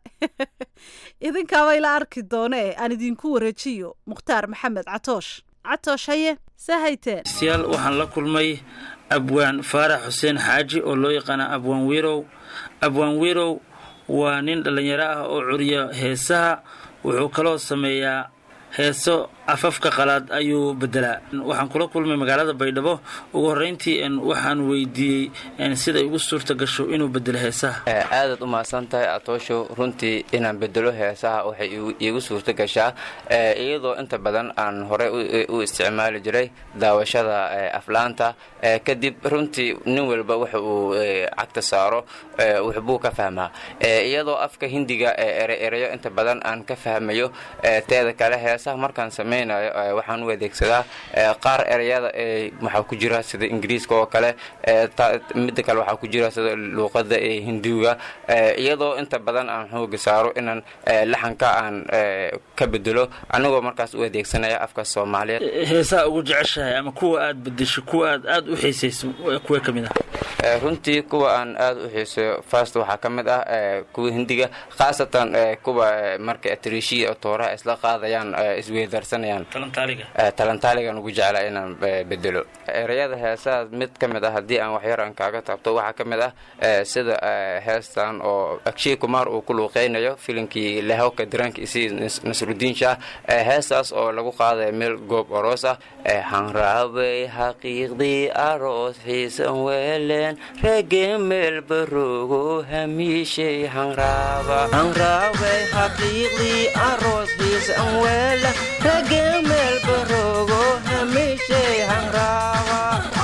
idinkaaba ila arki doonee aan idinku wareejiyo mukhtaar maxamed catoosh catoosh haye sahayteen siyaal waxaan la kulmay abwaan faarax xuseen xaaji oo loo yaqaana abwaan wirow abwaan wirow waa nin dhallinyaro ah oo curiya heesaha wuxuu kaloo sameeyaa heeso afafka qalaad ayuu bedelaa waxaan kula kulmay magaalada baydhabo ugu horreyntii waxaan weydiiyey siday ugu suurta gasho inuu bedelo heesaha aadaad u mahadsan tahay atoosho runtii inaan bedelo heesaha waxay iigu suurta gashaa iyadoo inta badan aan horey u isticmaali jiray daawashada aflaanta kadib runtii nin walba waxa uu cagta saaro waxbuu ka fahmaa iyadoo afka hindiga ereyo inta badan aan ka fahmayo teeda kale heesaha markaan samey waxaan u adeegsadaa qaar ereyada waxaa ku jira sida ingiriiska oo kale midda kale waxaa ku jira sida luuqada ee hindiga iyadoo inta badan aan xooga saaro inaan laxanka aan ka bedelo anigoo markaas u adeegsanaya afka soomaaliyeed heesaha ugu jeceshahay ama kuwa aad bedesho kuwa aad aad u xiisayso kuwa ka mid ah runtii kuwa aan aad u xiiseeyo fast waxaa ka mid ah kuwa hindiga khaasatan kuwa marka atriishiya tooraha isla qaadayaan isweydaarsanayaan talantaaligan ugu jeclaa inaan bedelo ereyada heesaha mid ka mid ah haddii aan waxyar aan kaaga taabto waxaa ka mid ah sida heestan oo akshay kumaar uu ku luuqeynayo filimkii lahawka diraanka isi nasrudiin shaah heestaas oo lagu qaadaya meel goob oroos ah hanraabay xaqiiqdii aroos xiisan weeleen rege meel baroogo hamiishay hanraaba hanraabay xaqiiqdii aroos xiisan weeleen rege meel baroogo hamiishay hanraaba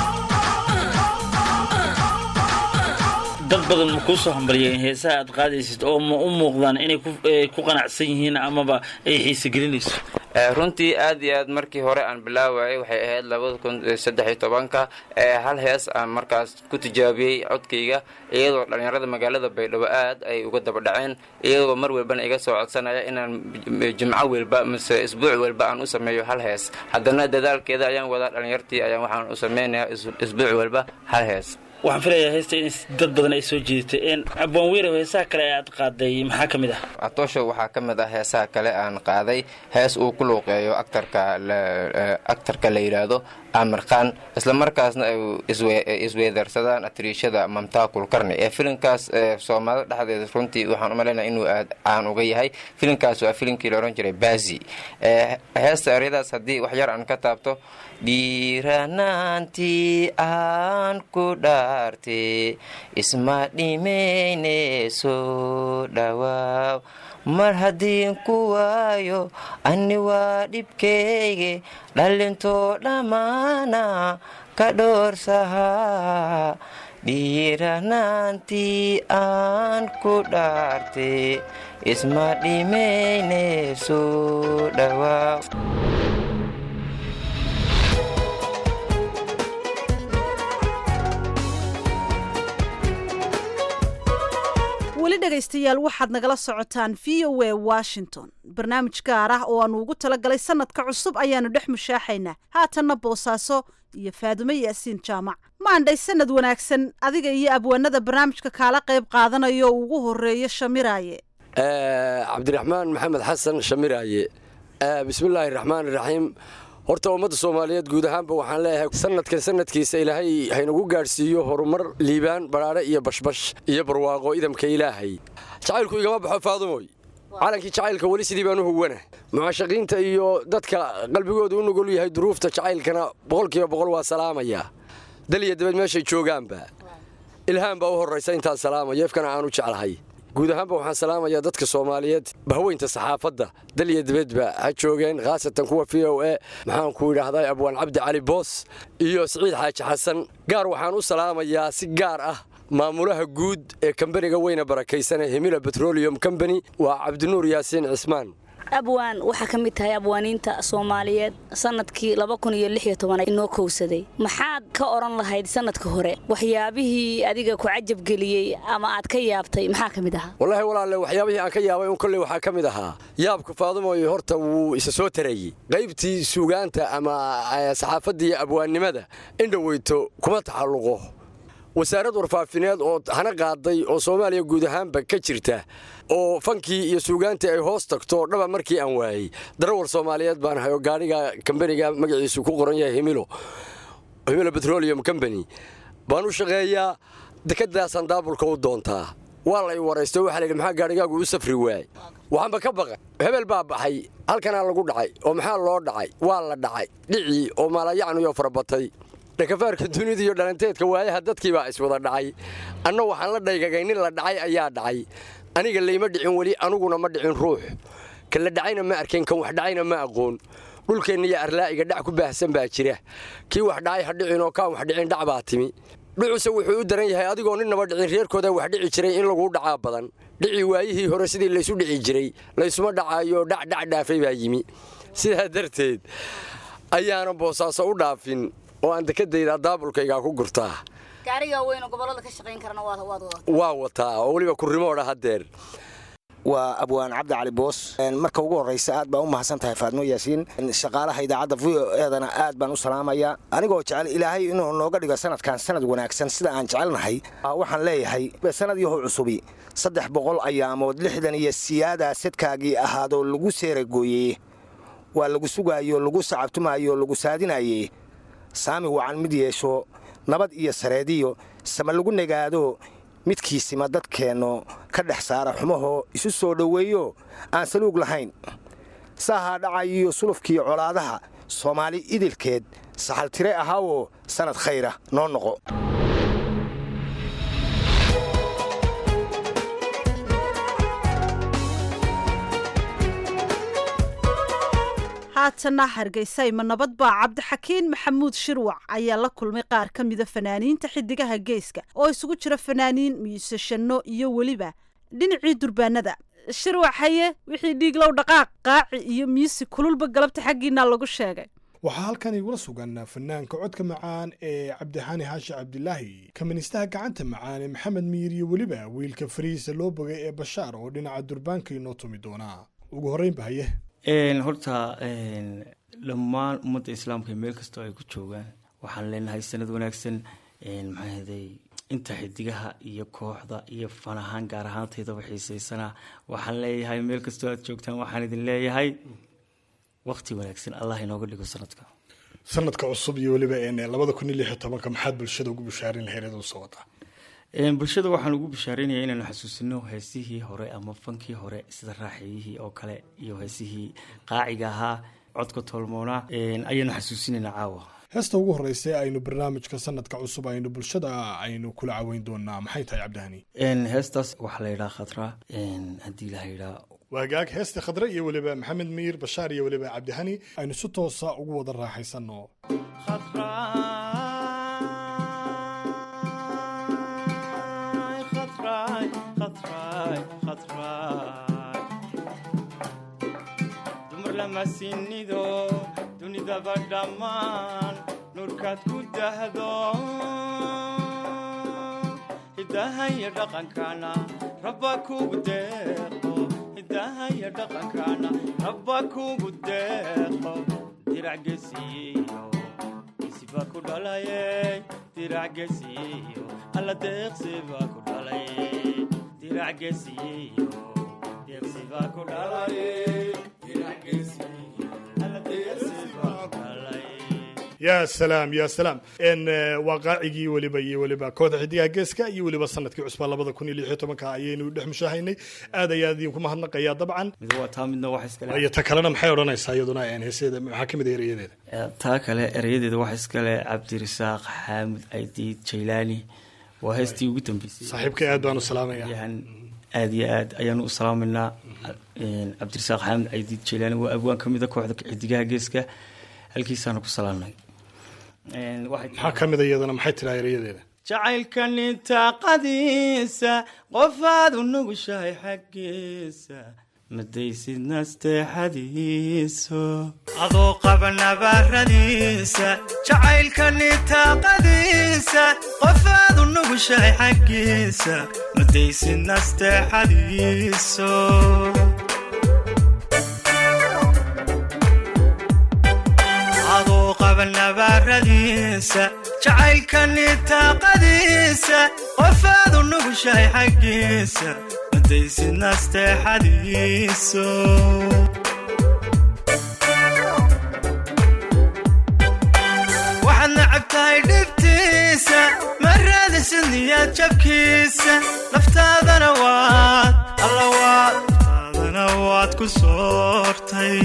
dad badan ma kuu soo hambaliyeen heesaha aad qaadaysid oo ma u muuqdaan inay ku qanacsan yihiin amaba ay xiise gelinayso runtii aad iyo aad markii hore aan bilaawayay waxay ahayd labada kun saddex iyo tobanka hal hees aan markaas ku tijaabiyey codkayga iyadoo dhallinyarada magaalada baydhabo aad ay uga daba dhaceen iyagoo mar walbana iga soo codsanaya inaan jimco welba mise isbuuc welba aan u sameeyo hal hees haddana dadaalkeeda ayaan wadaa dhallinyartii ayaan waxaan u sameynayaa isbuuc welba hal hees waxaan filayaa heesta in dad badan ay soo jiidatay abwaan wiirow heesaha kale ee aad qaaday maxaa ka mid ah atoosho waxaa ka mid ah heesaha kale aan qaaday hees uu ku luuqeeyo actarka actarka la yidhaahdo amir khan isla markaasna ay isweedarsadaan atriishada mamtaa kulkarni ee filimkaas soomaalida dhexdeeda runtii waxaan u malaynaya inuu aad caan uga yahay filimkaas waa filimkii la odhan jiray bazi heesta eryadaas haddii wax yar aan ka taabto dhiiranaantii aan ku dhaartay isma dhimayne soo dhawaaw mar haddiin ku waayo ani waa dhibkeyge dhallintoo dhammaana ka dhoorsahaa dhiiranaantii aan ku dhaartay isma dhimayne soo dhawaaw weli dhegaystayaal waxaad nagala socotaan v o a washington barnaamij gaar ah oo aanu ugu talagalay sanadka cusub ayaanu dhex mushaaxaynaa haatanna boosaaso iyo faadumo yaasiin jaamac maandhay sanad wanaagsan adiga iyo abwaanada barnaamijka kaala qayb qaadanayo oo ugu horeeyo shamiraaye cabdiraxmaan maxamed xasan shamiraaye bismillaahi raxmaan iraxiim horta ummadda soomaaliyeed guud ahaanba waxaan leeyahay sanadkan sanadkiisa ilaahay haynagu gaadhsiiyo horumar liibaan badhaadhe iyo bashbash iyo barwaaqo idamka ilaahay jacaylku igama baxo faadumoy calankii jacaylka weli sidii baan u huwana mucaashaqiinta iyo dadka qalbigooda u nugol yahay duruufta jacaylkana boqolkiiba boqol waa salaamaya dal iyo dabad meeshay joogaanba ilhaan baa u horraysa intaan salaamayo efkana aan u jeclahay guud ahaanba waxaan salaamayaa dadka soomaaliyeed bahweynta saxaafadda dal iyo dibadba ha joogeen khaasatan kuwa v o e maxaanku idhaahdaa abwaan cabdi cali boos iyo siciid xaaji xasan gaar waxaan u salaamayaa si gaar ah maamulaha guud ee kambaniga weyna barakaysanee himila betrolium combany waa cabdinuur yaasiin cismaan abwaan waxaa ka mid tahay abwaaniinta soomaaliyeed sanadkii laba kun iyo lix iyo toban inoo kowsaday maxaad ka odhan lahayd sanadka hore waxyaabihii adiga ku cajabgeliyey ama aad ka yaabtay maxaa ka mid ahaa wallaahi walaalle waxyaabihii aan ka yaabay un kolley waxaa ka mid ahaa yaabka faadumoy horta wuu isa soo tarayey qaybtii suugaanta ama saxaafaddii abwaannimada indhaweyto kuma taxalluqo wasaarad warfaafineed oo hana qaaday oo soomaaliya guud ahaanba ka jirta oo fankii iyo suugaantii ay hoos tagto dhaba markii aan waayey darawal soomaaliyeed baan ahay oo gaadhiga kambaniga magaciisu ku qoran yahay himilo himilo petroleum company baan u shaqeeyaa dekadaasaan daabulka u doontaa waa la i waraysto waxaa layidhi maxaa gaadhigaagu u safri waay waxaanba ka baqan hebel baa baxay halkanaa lagu dhacay oo maxaa loo dhacay waa la dhacay dhicii oo maalayacniyoo farabatay dhakafaarka dunida iyo dhalanteedka waayaha dadkii baa iswada dhacay anna waxaan la dhaygagay nin la dhacay ayaa dhacay aniga layma dhicin weli aniguna ma dhicin ruux ka la dhacayna ma arkeen kan wax dhacayna ma aqoon dhulkeenna iyo arlaa'iga dhac ku baahsan baa jira kii wax dhacay ha dhicin oo kaan wax dhicin dhac baa timi dhucuse wuxuu u daran yahay adigoo ninnaba dhicin reerkooda wax dhici jiray in laguu dhacaa badan dhicii waayihii hore sidii laysu dhici jiray laysuma dhacaayo dhacdhac dhaafay baa yimi sidaa darteed ayaana boosaaso u dhaafin oo aan dekadayda daabulkaygaa ku gurtaa gaariga weyn oo gobolada ka shaqayn karana waad wadataa waa wataa oo weliba kurimoodha haddeer waa abwaan cabdi cali boos marka ugu horraysa aad baan u mahadsan tahay faadmo yaasiin shaqaalaha idaacadda v o eedana aad baan u salaamayaa anigoo jecel ilaahay inuu nooga dhigo sanadkan sanad wanaagsan sida aan jecelnahay waxaan leeyahay sanad yahow cusubi saddex boqol ayaamood lixdan iyo siyaadaa sadkaagii ahaadoo lagu seeragooyey waa lagu sugaayo lagu sacabtumaayo lagu saadinaye saami wacan mid yeesho nabad iyo sareediyo sama lagu negaado midkiisima dadkeenno ka dhex saara xumahoo isu soo dhoweeyo aan saluug lahayn saahaa dhacayiyo sulufkiiyo colaadaha soomaali idilkeed saxaltire ahaawoo sannad khayra noo noqo haatanna hargeysayma nabad baa cabdixakiin maxamuud shirwac ayaa la kulmay qaar ka mida fanaaniinta xidigaha geeska oo isugu jira fanaaniin miisashanno iyo weliba dhinacii durbaanada shirwac haye wixii dhiiglow dhaqaaq qaaci iyo miisi kululba galabta xaggiinaa lagu sheegay waxaa halkan igula sugan fanaanka codka macaan ee cabdixaani xaashi cabdilaahi kamanistaha gacanta macaan ee maxamed miir iyo weliba wiilka farihiisa loo bogay ee bashaar oo dhinaca durbaanka inoo tumi doonaa ugu horreynba haye horta dhammaan ummadda islaamka meel kastoo ay ku joogaan waxaan leenahay sanad wanaagsan maxaahaday inta xidigaha iyo kooxda iyo fan ahaan gaar ahaantaydaba xiiseysana waxaan leeyahay meel kastoo aad joogtaan waxaan idin leeyahay waqti wanaagsan allah inooga dhigo sanadka sanadka cusub iyo weliba labada kun iyo lix iyo tobanka maxaad bulshada ugu bishaarin lahayd u soo wadaa bulshada waxaan ugu bishaareynaya inaanu xasuusino heesihii hore ama fankii hore sida raaxeeyihii oo kale iyo heesihii qaaciga ahaa codka toolmoona ayaanu xasuusinayna caawa heesta ugu horeysa ee aynu barnaamijka sanadka cusub aynu bulshada aynu kula caweyn doonaa maxay tahay cabdihani heestaas waxaa la yidhaha khadra haddii la yidhaa waagaag heesta khadre iyo weliba maxamed miir bashaar iyo weliba cabdihani aynu si toosa ugu wada raaxaysano dumar lama sinido dunidaba dhammaan nuurkaad ku dahdo hidahaya dhaqankana rabba kugu deeqo hidahaya dhaqankana rabba kugu deeqo dirac gesiyo gesiba ku dhalaye dirac gesiyo alla deeqsiba ku dhalaye dirac gesiyo deeqsiba ku dhalaye dirac gesiyo alla deeqsiba ku dhalaye yaa salaam yaa salaam n waa qaacigii weliba iyo weliba kooxda xidigaha geeska iyo weliba sanadkii cusbaa labada kun iyo lix iyo tobanka ayaynu dhex mushaahaynay aad ayaa idinku mahadnaqayaa dabcan mid waa taa midna wax iskale iyo ta kalena maxay odhanaysaa iyaduna heeseeda maxaa kamid ah erayadeeda taa kale erayadeeda waxa iskale cabdirasaaq xaamud aydiid jaylaani waa heestii ugu dambeysay saaxiibkay aad baan u salaamaya aad iyo aad ayaanu u salaamaynaa cabdirasaaq xaamud aydiid jaylaani waa abwaan ka mida kooxda xidigaha geeska halkiisaanu ku salaamnay maxaa ka mid a iyadana maxay tiraa erayadeeda jacaylka nintaaqadiisa qofaad u nugushahay xaggiisa madaysid nasteexadiiso adoo qaba nabaaradiisa jacaylka nitaaqadiisa qofaadu nugushahay xaggiisa madaysid nasteexadiiso adoo qaba nabaaradiisa jacaylka nitaaqadiisa qofaadu nugushahay xaggiisa madaysid nasteexadiiso waxaad nacab tahay dhibtiisa ma raadisid niyaad jabkiisa naftaadana waad alla waad naftaadana waad ku soortay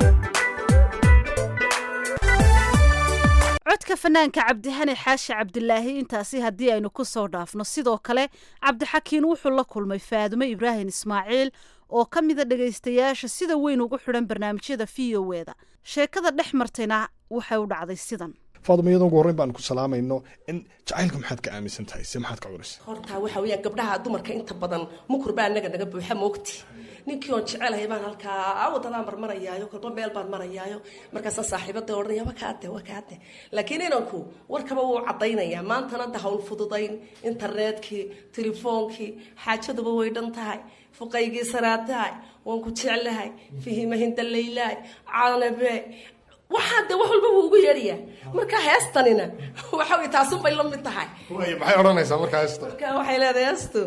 codka fanaanka cabdihani xaashi cabdilaahi intaasi haddii aynu ku soo dhaafno sidoo kale cabdixakiin wuxuu la kulmay faadumo ibraahim ismaaciil oo ka mida dhegaystayaasha sida weyn ugu xidhan barnaamijyada v o eda sheekada dhex martayna waxay u dhacday sidan faaduma iyadoo ugu horreyn baan ku salaamayno in jacaylka maxaad ka aaminsan tahay se maxaad ka curisa horta waxa weeyaan gabdhaha dumarka inta badan mukur baa anaga naga buuxa moogti ninkii oon jecelahay baan halkaa wadadaan marmarayaayo kolba meel baan marayaayo markaasaan saaxiibada odhanaya waa kaade waa kaade laakiin inanku warkaba wuu cadaynayaa maantana da hawl fududayn internetkii telefoonkii xaajaduba way dhan tahay fuqaygii saraatahay waan ku jeclahay fihimahinda laylaay canabe waxaa de wax walba wuu ugu yeedhayaa marka heestanina waxa wey taasunbay la mid tahay maxay odhanaysaa markaa heesta marka waxay leedahay heestu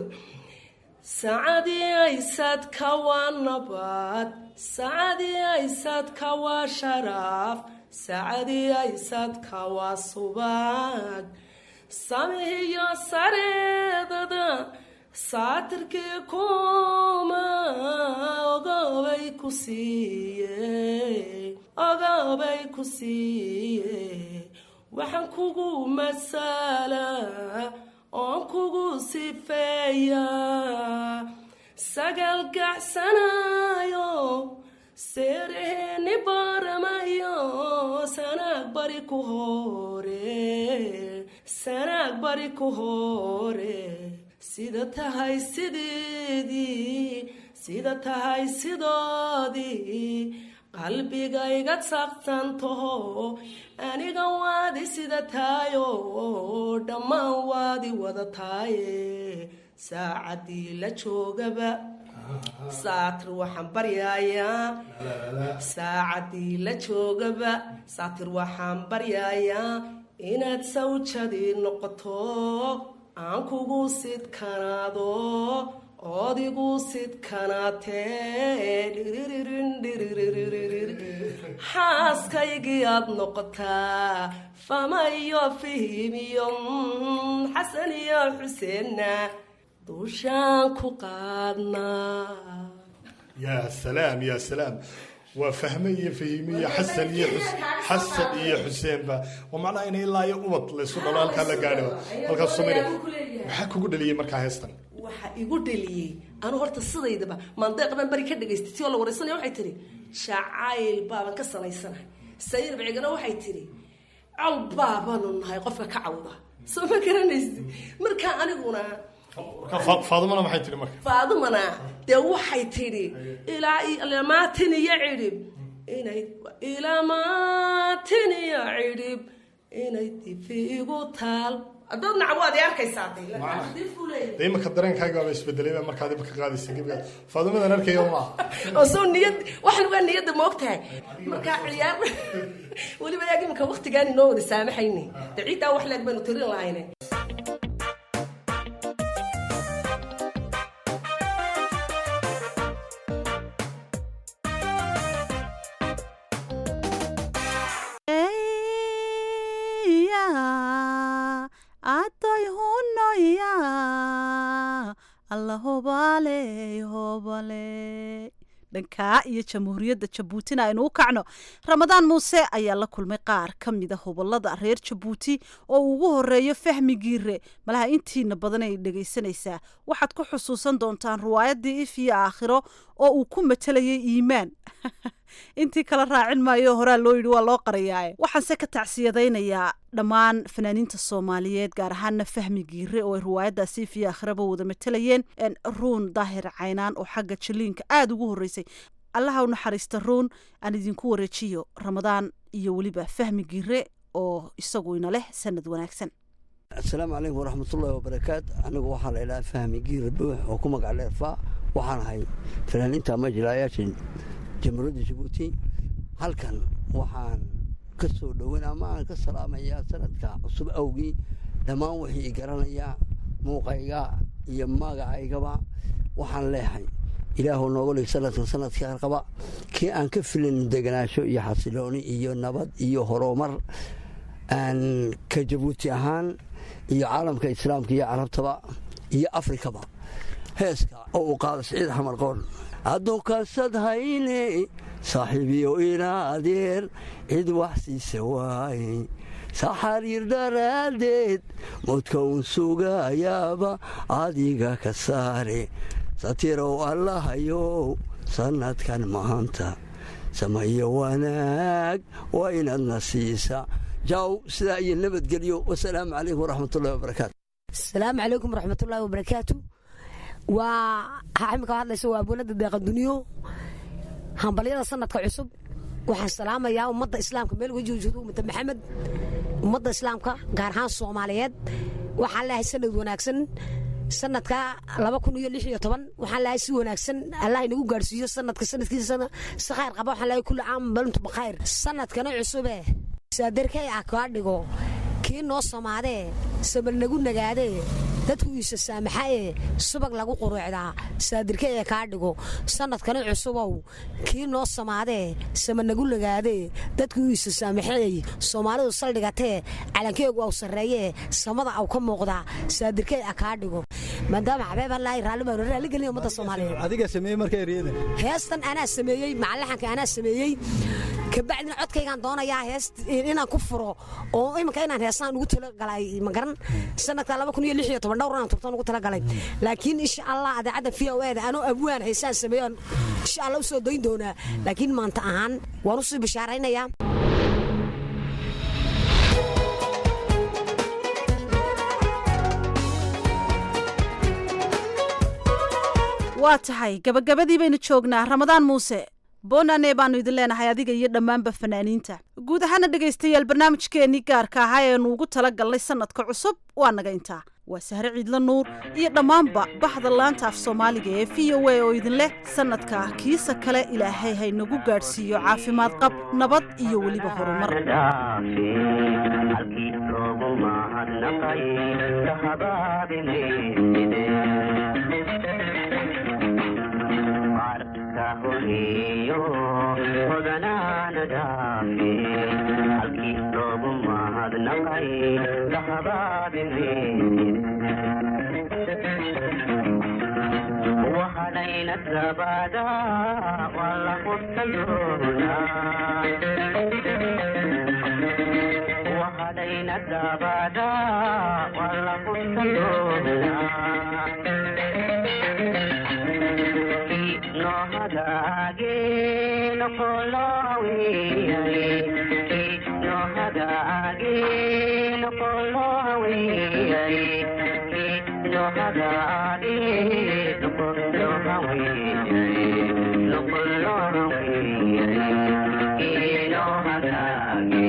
sacadii aysadka waa nabad sacadii aysadka waa sharaaf sacadii aysadka waa subag samihiyo sareedada saatirkii kuma ogobay ku siiye ogobay ku siiye waxaan kugu masalaa oon kugu sifeeyaa sagal gacsanayo seereheeni baramayo sanaag bari ku hore sanaag bari ku hore sida tahay sideedii sida tahay sidoodii qalbigayga saqsantaho aniga waadi sida taayo dhammaan waadi wada taaye saacadii la joogaba saatir waxaan baryayaa saacadii la joogaba saatir waxaan baryayaa inaad sawjadii noqoto aan kugu sidkanaado oodigu sidkanaatee xaaskaygii aad noqotaa famayo fihimiyo xasan iyo xuseenna duushaan ku qaadnaa yaa salaam yaa salaam waa fahme iyo fahime iyo xasan iyo xasan iyo xuseenba waa macnaha in ilaa iyo ubad laysu dhalo halkaa la gaadhiba halkaas samaynaya maxaa kugu dhaliyey markaa heestan waxa igu dhaliyey anu horta sidaydaba maandeeq baan bari ka dhagaystay ti oo la waraysanaya waxay tihi jacayl baaban ka sanaysanahay sayir bicigana waxay tihi col baabaanu nahay qofka ka cawda soo ma garanaysi markaa aniguna faadumana maxay tihi marka faadumana dee waxay tidhi ilaa ilamaatin iyo cidhib inay ilamaatin iyo cidhib inay difi igu taal dad nacab waad i arkaysaa de imaka dareenkaaga baaba isbedelay baa markaad imaka qaadaysa gebigaad faadumadan arkayo maaha oo soo niyad waxan waa niyadda ma og tahay markaa ciyaar weliba yaag imika waktigaan inoo wada saamaxayne de ciiddaa wax leeg baynu tirin lahayne adoy hunoya alla hobale hobale dhankaa iyo jamhuuriyadda jabuutina aynu u kacno ramadaan muuse ayaa la kulmay qaar ka mida hobolada reer jabuuti oo ugu horeeyo fahmi giire malaha intiina badan ay dhegaysanaysaa waxaad ku xusuusan doontaan riwaayadii if iyo aakhiro oo uu ku matalayay iimaan intii kala raacin maayo horaa loo yidhi waa loo qarayaae waxaanse ka tacsiyadaynayaa dhammaan fanaaniinta soomaaliyeed gaar ahaana fahmi giire oo ay riwaayaddaasi fiyo akhraba wada matalayeen ruun daahir caynaan oo xagga jaliinka aada ugu horreysay allaha u naxariista ruun aan idinku wareejiyo ramadaan iyo weliba fahmi giire oo isagu ina leh sanad wanaagsan asalaamu calaykum waraxmatullaahi wabarakaat anigu waxaa la idhaha fahmi giire buux oo ku magac dheerfaa waxaan ahay fanaaniinta ama jilaayaasha jamhuuriyadda jabuuti halkan waxaan ka soo dhoweyn ama aan ka salaamayaa sanadka cusub awgii dhammaan wixii i garanayaa muuqayga iyo magacaygaba waxaan leehay ilaahu nooga dhig sanadkan sanadka qaba kii aan ka filin deganaasho iyo xasilooni iyo nabad iyo horumar aan ka jabuuti ahaan iyo caalamka islaamka iyo carabtaba iyo afrikaba heeska oo uu qaado siciid xamar qoon addoonkaasad hayne saaxiibiyo ina adeer cid wax siisa waaye saxariir daraaddeed moodka uun sugayaaba adiga ka saare satirow allahayow sannadkan maanta samayo wanaag waa inaadna siisa jaaw sidaa iyo nabadgelyo wasalaamu calaykum waraxmatullahi wabarakaatu asalaamu calaykum waraxmatullaahi wabarakaatu waa xaximka hadlaysa waa abwanada deeqa duniyo hambalyada sanadka cusub waxaan salaamayaa ummadda islaamka meel weji wajoodo ummada maxamed ummadda islaamka gaar ahaan soomaaliyeed waxaan leehay sanad wanaagsan sanadka laba kun iyo lix iyo toban waxaan leehay si wanaagsan allah inagu gaadhsiiyo sanadka sanadkiisa si khayr qaba waxaan leehay kulli caam balintu bakhayr sanadkana cusube saadarkay ah kaa dhigo kii noo samaadee sabal nagu nagaadee dadku iisa saamaxaee subag lagu quruucdaa saadirka ee kaa dhigo sanadkana cusubow kii noo samaadee sama nagu nagaadee dadku iisa saamaxeey soomaalidu saldhigatee calankeegu aw sarreeyee samada aw ka muuqdaa saadirkay ah kaa dhigo maadaama xabeeb allaahi raalli baan raalli gelin ummadda soomaaliyeed adiga sameeyey marka eryadan heestan anaa sameeyey macallaxanka anaa sameeyey kabacdina codkaygaan doonayaa hees inaan ku furo oo iminka inaan heesaan ugu talagalay magaran sanadka laba kun iyo lix iyo toban dhowr inaan turtaan ugu talagalay laakiin insha allah adeecadda v o eda anoo abwaan heesaan sameeyo insha allah u soo dayn doonaa laakiin maanta ahaan waan usii bishaaraynayaa waa tahay gabagabadii baynu joognaa ramadaan muuse boonane baanu idin leenahay adiga iyo dhammaanba fanaaniinta guud ahaana dhegaystayaal barnaamijkeennii gaarka ahaa eenu ugu tala galnay sanadka cusub waa naga intaa waa sahre ciidla nuur iyo dhammaanba baxda laanta af soomaaliga ee v o a oo idin leh sanadka kiisa kale ilaahay haynagu gaadhsiiyo caafimaad qab nabad iyo weliba horumar horiyo hodanaana dhaafe halkii loogu mahadnaqay lahabaabine waxadhayna gabaada waa la hurtayoona waxadhayna gabaada waa la hurtayoona nohadaage noqoloweyay nohadaage noqoloweyay nohadaage noqoloweyay noqoloweyay nohadaage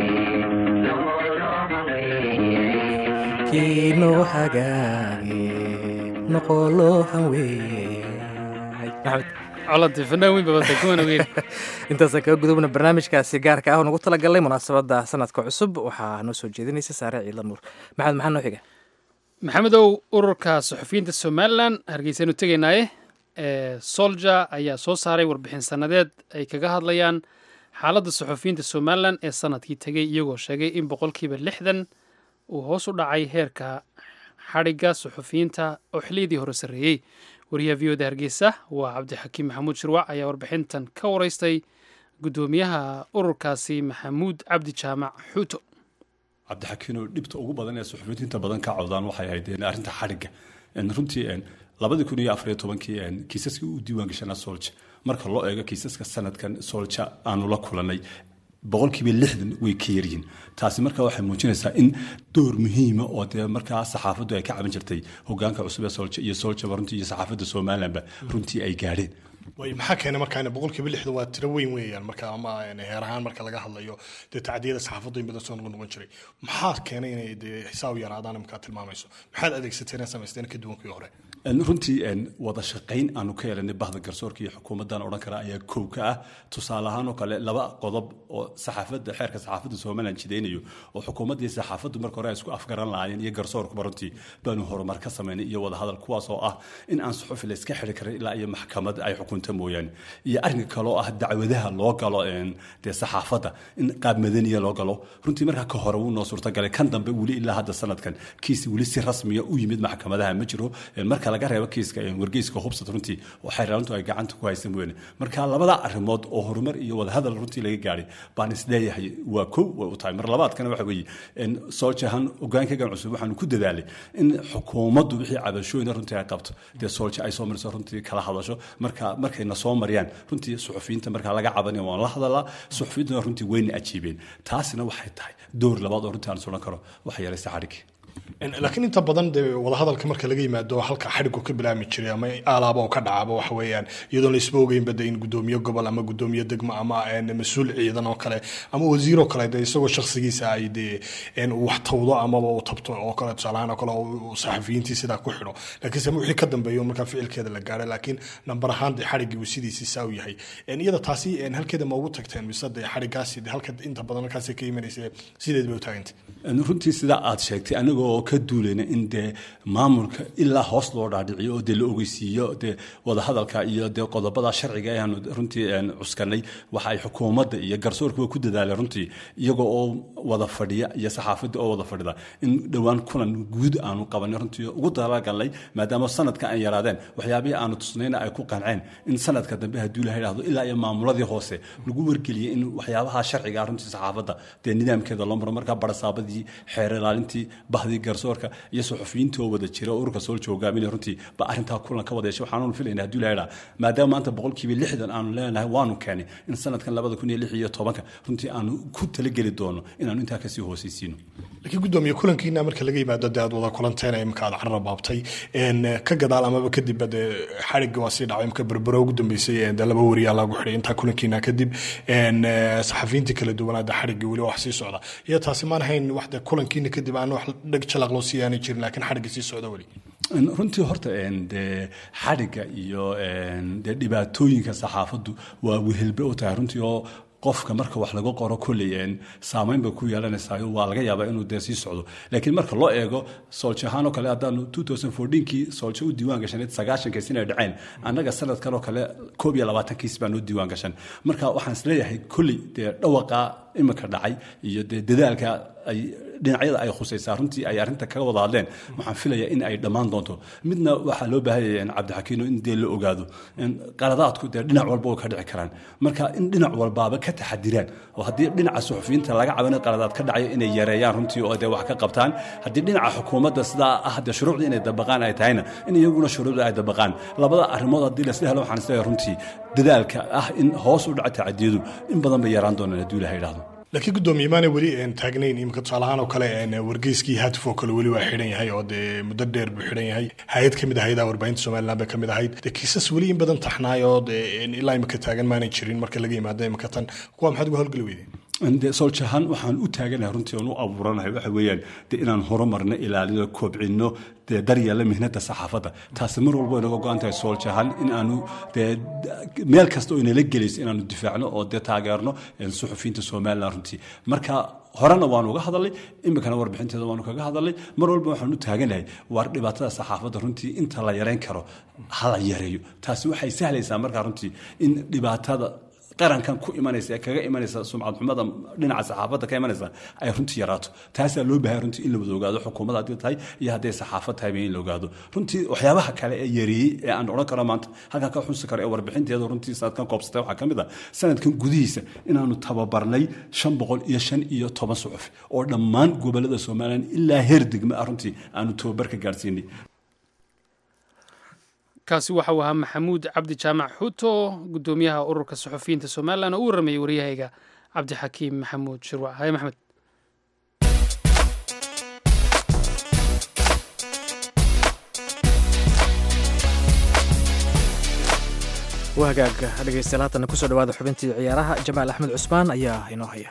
kiinoo hagaage noqoloo hanweeye coladii fanaan weyn babata kuwana weyn intaasaan kaga gudubna barnaamijkaasi gaarka ah oo nagu talagalnay munaasabadda sanadka cusub waxaa noo soo jeedinaysa saare ciidla nuur maxamed maxaa noo xiga maxamedow ururka suxufiyiinta somalilan hargeysanu tegaynaaye solja ayaa soo saaray warbixin sannadeed ay kaga hadlayaan xaaladda suxufiyiinta somalilan ee sanadkii tegey iyagoo sheegay in boqolkiiba lixdan uu hoos u dhacay heerka xadhigga suxufiyiinta oo xiliyadii hore sarreeyey wariyaha v oda hargeysa waa cabdixakiim maxamuud shirwac ayaa warbixintan ka waraystay guddoomiyaha ururkaasi maxamuud cabdi jaamac xuuto cabdixakiinoo dhibta ugu badan ee suxufiyiinta inta badan ka cawdaan waxay ahayd arrinta xadhigga runtii labadii kun iyo afariyo tobankii kiisaskii u diiwaan gashanaa solja marka loo eego kiisaska sanadkan solja aanu la kulanay boqolkiiba lixdan way ka yaryihiin taasi marka waxay muujinaysaa in door muhiima oo dee markaa saxaafaddu ay ka caban jirtay hogaanka cusub ee solja iyo soljaba runtii iyo saxaafadda somalilandba runtii ay gaadheen way maxaa keenay markaa boqolkiiba lixdan waa tiro weyn weeyaan marka ama heer ahaan marka laga hadlayo dee tacdiyada saxaafaddu in badan soo noqon noqon jiray maxaa keenay inay dee xisaab yaraadaan markaa tilmaamayso maxaad adeegsateen ee samaysteen ka duwankii hore runtii wada shaqayn aanu ka helanay bahda garsoorka iyo xukuumaddan odhan kara ayaa kow ka ah tusaale ahaan oo kale laba qodob oo saxaafadda xeerka saxaafadda somaliland jidaynayo oo xukuumaddii saxaafaddu marka hore ay isku afgaran lahaayeen iyo garsoorkuba runtii baanu horumar ka samaynay iyo wadahadal kuwaas oo ah in aan suxufi la iska xiri karin ilaa iyo maxkamad ay xukunta mooyaane iyo arrinka kale oo ah dacwadaha loo galo dee saxaafadda in qaab madaniya loo galo runtii markaa ka hore wuu noo suurtagalay kan dambe weli ilaa hadda sanadkan kiis weli si rasmiya u yimid maxkamadaha ma jiro marka laga reebo kiiska wargeyska hubsad runtii oo xeeraalintu ay gacanta ku haysan weyne marka labada arrimood oo horumar iyo wadahadal runtii laga gaadhay baan isleeyahay waa kow way u tahay mar labaadkana waxa weeye sooljahan hogaankaygan cusub waxaanu ku dadaalay in xukuumaddu wixii cabashooyina runtii ay qabto dee soolja ay soo mariso runtii kala hadasho marka markayna soo mariyaan runtii suxufiyiinta markaa laga cabanaya waan la hadalaa suxufiyiintuna runtii wayna ajiibeen taasina waxay tahay door labaad oo runtii aan sulan karo waxa yaraysa xadhigii laakiin inta badan dee wadahadalka marka laga yimaado halka xadhigu ka bilaami jiray ama alaaba oo ka dhacaba waxa weeyaan iyadoon la isba ogeynba de in gudoomiye gobol ama gudoomiye degmo ama mas-uul ciidan oo kale ama wasiir oo kale de isagoo shakhsigiisa ay dee wax tawdo amaba uu tabto oo kale tusaalahaan oo kale saxafiyiintii sidaa ku xidho laakiinse wixii ka dambeeyo markaa ficilkeeda la gaadhay laakiin nambar ahaan dee xadhigii uu sidiisii saa u yahay iyada taasi halkeeda ma ugu tagteen mise dee xadhigaasi halka inta badan halkaasi ka imanaysa sideed bay u taagantay runtii sidaa aad sheegtay anigoo ka duulayna in dee maamulka ilaa hoos loo dhaadhiciyo oo dee la ogeysiiyo dee wadahadalka iyo dee qodobada sharciga ayaanu runtii cuskanay waxa ay xukuumadda iyo garsoorkuba ku dadaaleen runtii iyagoo oo wada fadhiya iyo saxaafadda oo wada fadhida in dhowaan kulan guud aanu qabanay runtii ugu dalagalnay maadaama sanadka ay yaraadeen waxyaabihii aanu tusnayna ay ku qanceen in sanadka dambe haddii la yidhaahdo ilaa iyo maamuladii hoose lagu wargeliyey in waxyaabaha sharciga runtii saxaafadda dee nidaamkeeda loo maro markaa barasaabadii xeer ilaalintii bahdii garsoorka iyo suxufiyiintii oo wada jira oo ururka soolja hogaaminaya runtii ba arrintaa kulan ka wada yeeshay waxaanu filayna haddii la yidhaa maadaama maanta boqolkiiba lixdan aanu leenahay waanu keenay in sanadkan labada kun iyo lix iyo tobanka runtii aanu ku talageli doono inaanu intaa kasii hoosaysiino laakiin gudoomiye kulankiina marka laga yimaado dee aad wada kulanteen imika aad carra baabtay ka gadaal amaba kadibba dee xadhigga waa sii dhacay imka berbero ugu dambeysay dee laba wariyaa lagu xidhay intaa kulankiina kadib saxafiyiintii kala duwanaada xadhiggii weli wax sii socda iyo taasi maan hayn wax dee kulankiina kadib aan wax dheg jalaq loo sii aanay jirin laakiin xadhigga sii socda weli runtii horta dee xadhigga iyo dee dhibaatooyinka saxaafaddu waa wehelbe u tahay runtii oo qofka marka wax laga qoro kolley saamayn bay ku yeelanaysaa waa laga yaabaa inuu dee sii socdo laakiin marka loo eego soolja ahaan oo kale haddaanu kii soolja u diiwaan gashanayd sagaashankiis inay dhaceen annaga sanadkan oo kale koob iyo labaatankiis baan u diiwaan gashan marka waxaan isleeyahay kolley dee dhawaqa imika dhacay iyo dee dadaalka ay dhinacyada ay khusaysaa runtii ay arrinta kaga wada hadleen waxaan filayaa in ay dhammaan doonto midna waxaa loo baahanya cabdixakiino in dee la ogaado qaladaadku dee dhinac walba oo ka dhici karaan marka in dhinac walbaaba ka taxadiraan oo haddii dhinaca suxufiyiinta laga cabana qaladaad ka dhacaya inay yareeyaan runtii oo dee wax ka qabtaan haddii dhinaca xukuumadda sidaa ah dee shuruucda inay dabaqaan ay tahayna in iyaguna shuruucda ay dabaqaan labada arrimood haddii lasla helo waxaan isleeyahay runtii dadaalka ah in hoos u dhaca tacadiyadu in badan bay yaraan doonaan haddii ilaha yidhaahdo laakiin gudoomiye maana weli taagnayn imika tusaalahaan oo kale wargeyskii hatif oo kale weli waa xidhan yahay oo dee muddo dheer buu xidhan yahay hay-ad kamid ahayd warbaahinta somaliland bay kamid ahayd dee kiisas weli in badan taxnaay oo dee ilaa imika taagan maanay jirin marka laga yimaado imika tan kuwa maxaad uga howlgeli weydeen de sooljahaan waxaan u taaganahay runtii oon u abuuranahay waxa weeyaan de inaan horumarno ilaalino koobcino dee daryeella mihnada saxaafadda taasi mar walba inaga go-an tahay sooljahaan in aanu dee meel kasta oo inala gelayso inaanu difaacno oo dee taageerno suxufiyiinta somaliland runtii marka horena waanu uga hadalnay iminkana warbixinteeda waanu kaga hadalnay mar walba waxaan u taaganahay waar dhibaatada saxaafadda runtii inta la yareyn karo ha la yareeyo taasi waxay sahlaysaa markaa runtii in dhibaatada qarankan ku imanaysa ee kaga imanaysa sumcad xumada dhinaca saxaafadda ka imanaysa ay runtii yaraato taasaa loo bahay runtii in la wada ogaado xukuumadda haddii tahay iyo hadday saxaafad tahay in la ogaado runtii waxyaabaha kale ee yareeyey ee aan odhan karo maanta halkan ka xusi karo ee warbixinteeda runtii sanadkan koobsatay waxaa ka mid ah sanadkan gudihiisa inaanu tababarnay shan boqol iyo shan iyo toban suxuf oo dhammaan gobolada somalilan ilaa heer degme ah runtii aanu tababar ka gaadhsiinay kaasi waxa uu ahaa maxamuud cabdi jaamac xuuto gudoomiyaha ururka saxufiyiinta somalilan oo u waramayay waryahayga cabdixakiim maxamuud shirwac haye maxmed waa hagaag dhegeystayaal haatana kusoo dhawaada xubintii ciyaaraha jamaal axmed cusmaan ayaa inoo haya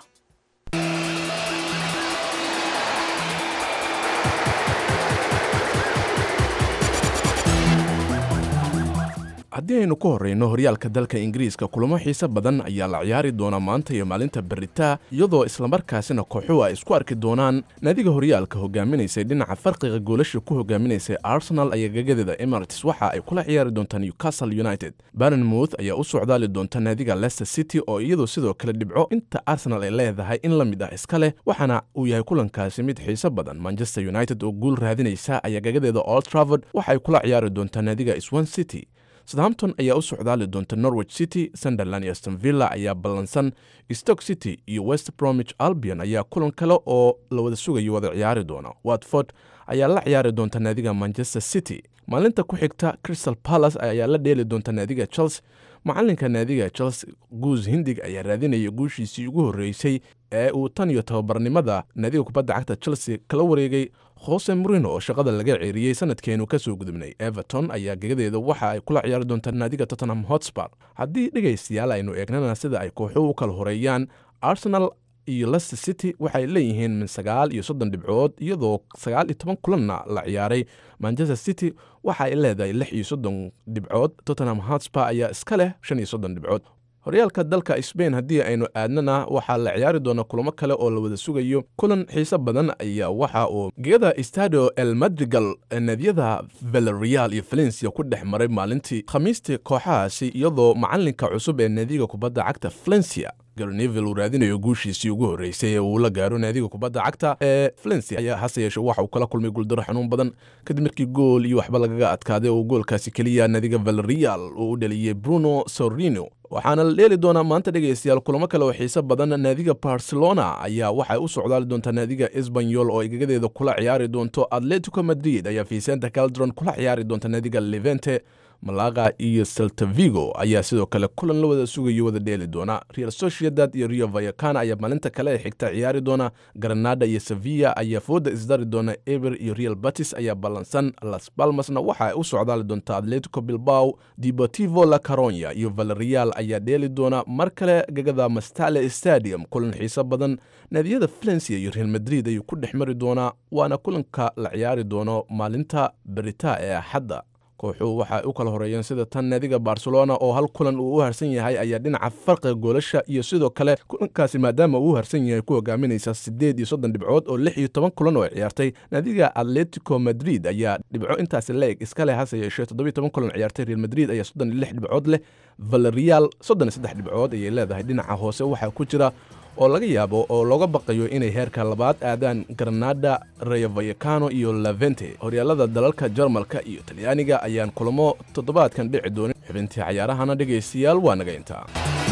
haddii aynu ku horreyno horyaalka dalka ingiriiska kulamo xiise badan ayaa la ciyaari doonaa maanta iyo maalinta beritaa iyadoo islamarkaasina kooxuhu ay isku arki doonaan naadiga horyaalka hogaaminaysay dhinaca farqiga goolasha ku hogaaminaysay arsenal ayaa gagadeeda emirates waxa ay kula ciyaari doontaa newcastle united barenmouth ayaa u socdaali doonta naadiga leicester city oo iyadu sidoo kale dhibco inta arsenal ay leedahay in la mid ah iska leh waxaana uu yahay kulankaasi mid xiise badan manchester united oo guul raadinaysa ayaa gagadeeda old travord waxa ay kula ciyaari doontaa naadiga swan city southampton ayaa u socdaali doonta norwich city sunderland iyo aston villa ayaa ballansan stoke city iyo west bromwich albion ayaa kulan kale oo la wada sugayo wada ciyaari doona watford ayaa la ciyaari doonta naadiga manchester city maalinta ku xigta crystal palace ayaa la dheeli doonta naadiga chelsea macalinka naadiga chelsea guus hindig ayaa raadinaya guushiisii ugu horreysay ee uu tan iyo tababarnimada naadiga kubadda cagta chelsea kala wareegay hose morino oo shaqada laga ceeriyey sanadkeenu ka soo gudubnay everton ayaa gegadeeda waxa ay kula ciyaari doontaa naadiga tottenham hotspar haddii dhegaystayaal aynu eegnana sida ay kooxuhu u kala horeeyaan arsenal iyo leicester city waxay leeyihiin min sagaal iyo soddon dhibcood iyadoo sagaal iyo toban kulanna la ciyaaray manchester city waxa ay leedahay lix iyo soddon dhibcood tottenham hotspar ayaa iska leh shan iyo soddon dhibcood horyaalka dalka sbain haddii aynu aadnana waxaa la ciyaari doonaa kulamo kale oo la wada sugayo kulan xiise badan ayaa waxa uu gegada stadio el madrigal naadiyada valereal iyo valencia ku dhex maray maalintii khamiistii kooxahaasi iyadoo macalinka cusub ee naadiga kubadda cagta valencia garnevil uu raadinayo guushiisii ugu horreysay ee uu la gaaro naadiga kubadda cagta ee valencia ayaa hase yeeshe waxa uu kala kulmay guuldaro xanuun badan kadib markii gool iyo waxba lagaga adkaaday oo goolkaasi keliya naadiga valereal uu u dhaliyey bruno sorino waxaana la dheeli doonaa maanta dhegaystayaal kulamo kale oo xiise badan naadiga barcelona ayaa waxay u socdaali doontaa naadiga esbanyol oo ay gagadeeda kula ciyaari doonto atletico madrid ayaa vicenta caldron kula ciyaari doonta naadiga levente malaga iyo seltavigo ayaa sidoo kale kulan la wada sugayo wada dheeli doona real sociedad iyo rio vayakana ayaa maalinta kale ee xigta ciyaari doona granada iyo sevilla ayaa fooda isdari doona eber iyo real batis ayaa ballansan las balmasna waxa ay u socdaali doonta atletico bilbao deportivo la caronya iyo valerial ayaa dheeli doona mar kale gagada mastale stadium kulan xiise badan naadiyada valencia iyo real madrid ayuu ku dhex mari doonaa waana kulanka la ciyaari doono maalinta berita ee axadda kooxuhu waxay u kala horeeyeen sida tan naadiga barcelona oo hal kulan uu u harsan yahay ayaa dhinaca farqiga goolasha iyo sidoo kale kulankaasi maadaama uu u harsan yahay ku hogaaminaysa siddeed iyo soddon dhibcood oo lix iyo toban kulan oo ay ciyaartay naadiga atletico madrid ayaa dhibco intaasi la-eg iska leh hase yeeshee toddobiyo toban kulan ciyaartay real madrid ayaa soddon iyo lix dhibcood leh valerial soddon iyo saddex dhibcood ayay leedahay dhinaca hoose waxaa ku jira oo laga yaabo oo looga baqayo inay heerka labaad aadaan granada rayo vayakano iyo lavente horyaalada dalalka jarmalka iyo talyaaniga ayaan kulamo toddobaadkan dhici doonin xubintii cayaarahana dhegaystayaal waa naga intaa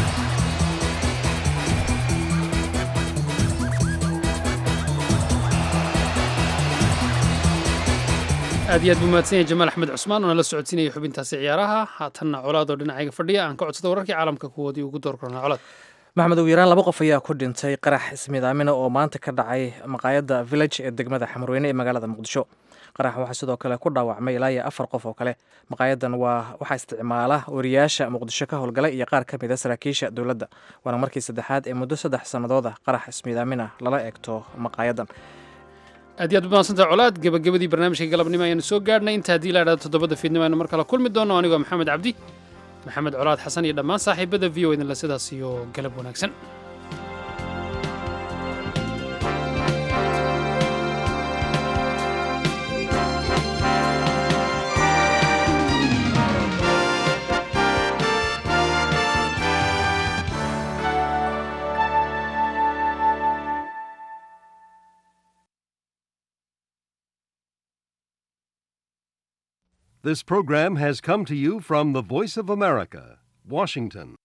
aad iyo aad buu mahadsan yahay jamaal axmed cusmaan oo nala socodsiinaya xubintaasi ciyaaraha haatanna colaadoo dhinacayga fadhiya aan ka codsada wararkii caalamka kuwoodii ugu door kornaa colaad maxmed ugu yaraan laba qof ayaa ku dhintay qarax ismiidaamina oo maanta ka dhacay maqaayadda village ee degmada xamarweyne ee magaalada muqdisho qarax waxaa sidoo kale ku dhaawacmay ilaa iyo afar qof oo kale maqaayadan waa waxaa isticmaala wariyaasha muqdisho ka howlgala iyo qaar ka mid a saraakiisha dowladda waana markii saddexaad ee muddo saddex sannadood ah qarax ismiidaamina lala eegto maqaayadan aad iyo aad umahadsantah colaad gebagabadii barnaamijka galabnimo ayaanu soo gaadhnay inta haddii la idhahdo toddobada fiidnimo aynu mar kale kulmi doono anigoo maxamed cabdi maxamed colaad xasan iyo dhammaan saaxiibada v o idinle sidaas iyo galab wanaagsan This program has come to you from the Voice of America, Washington.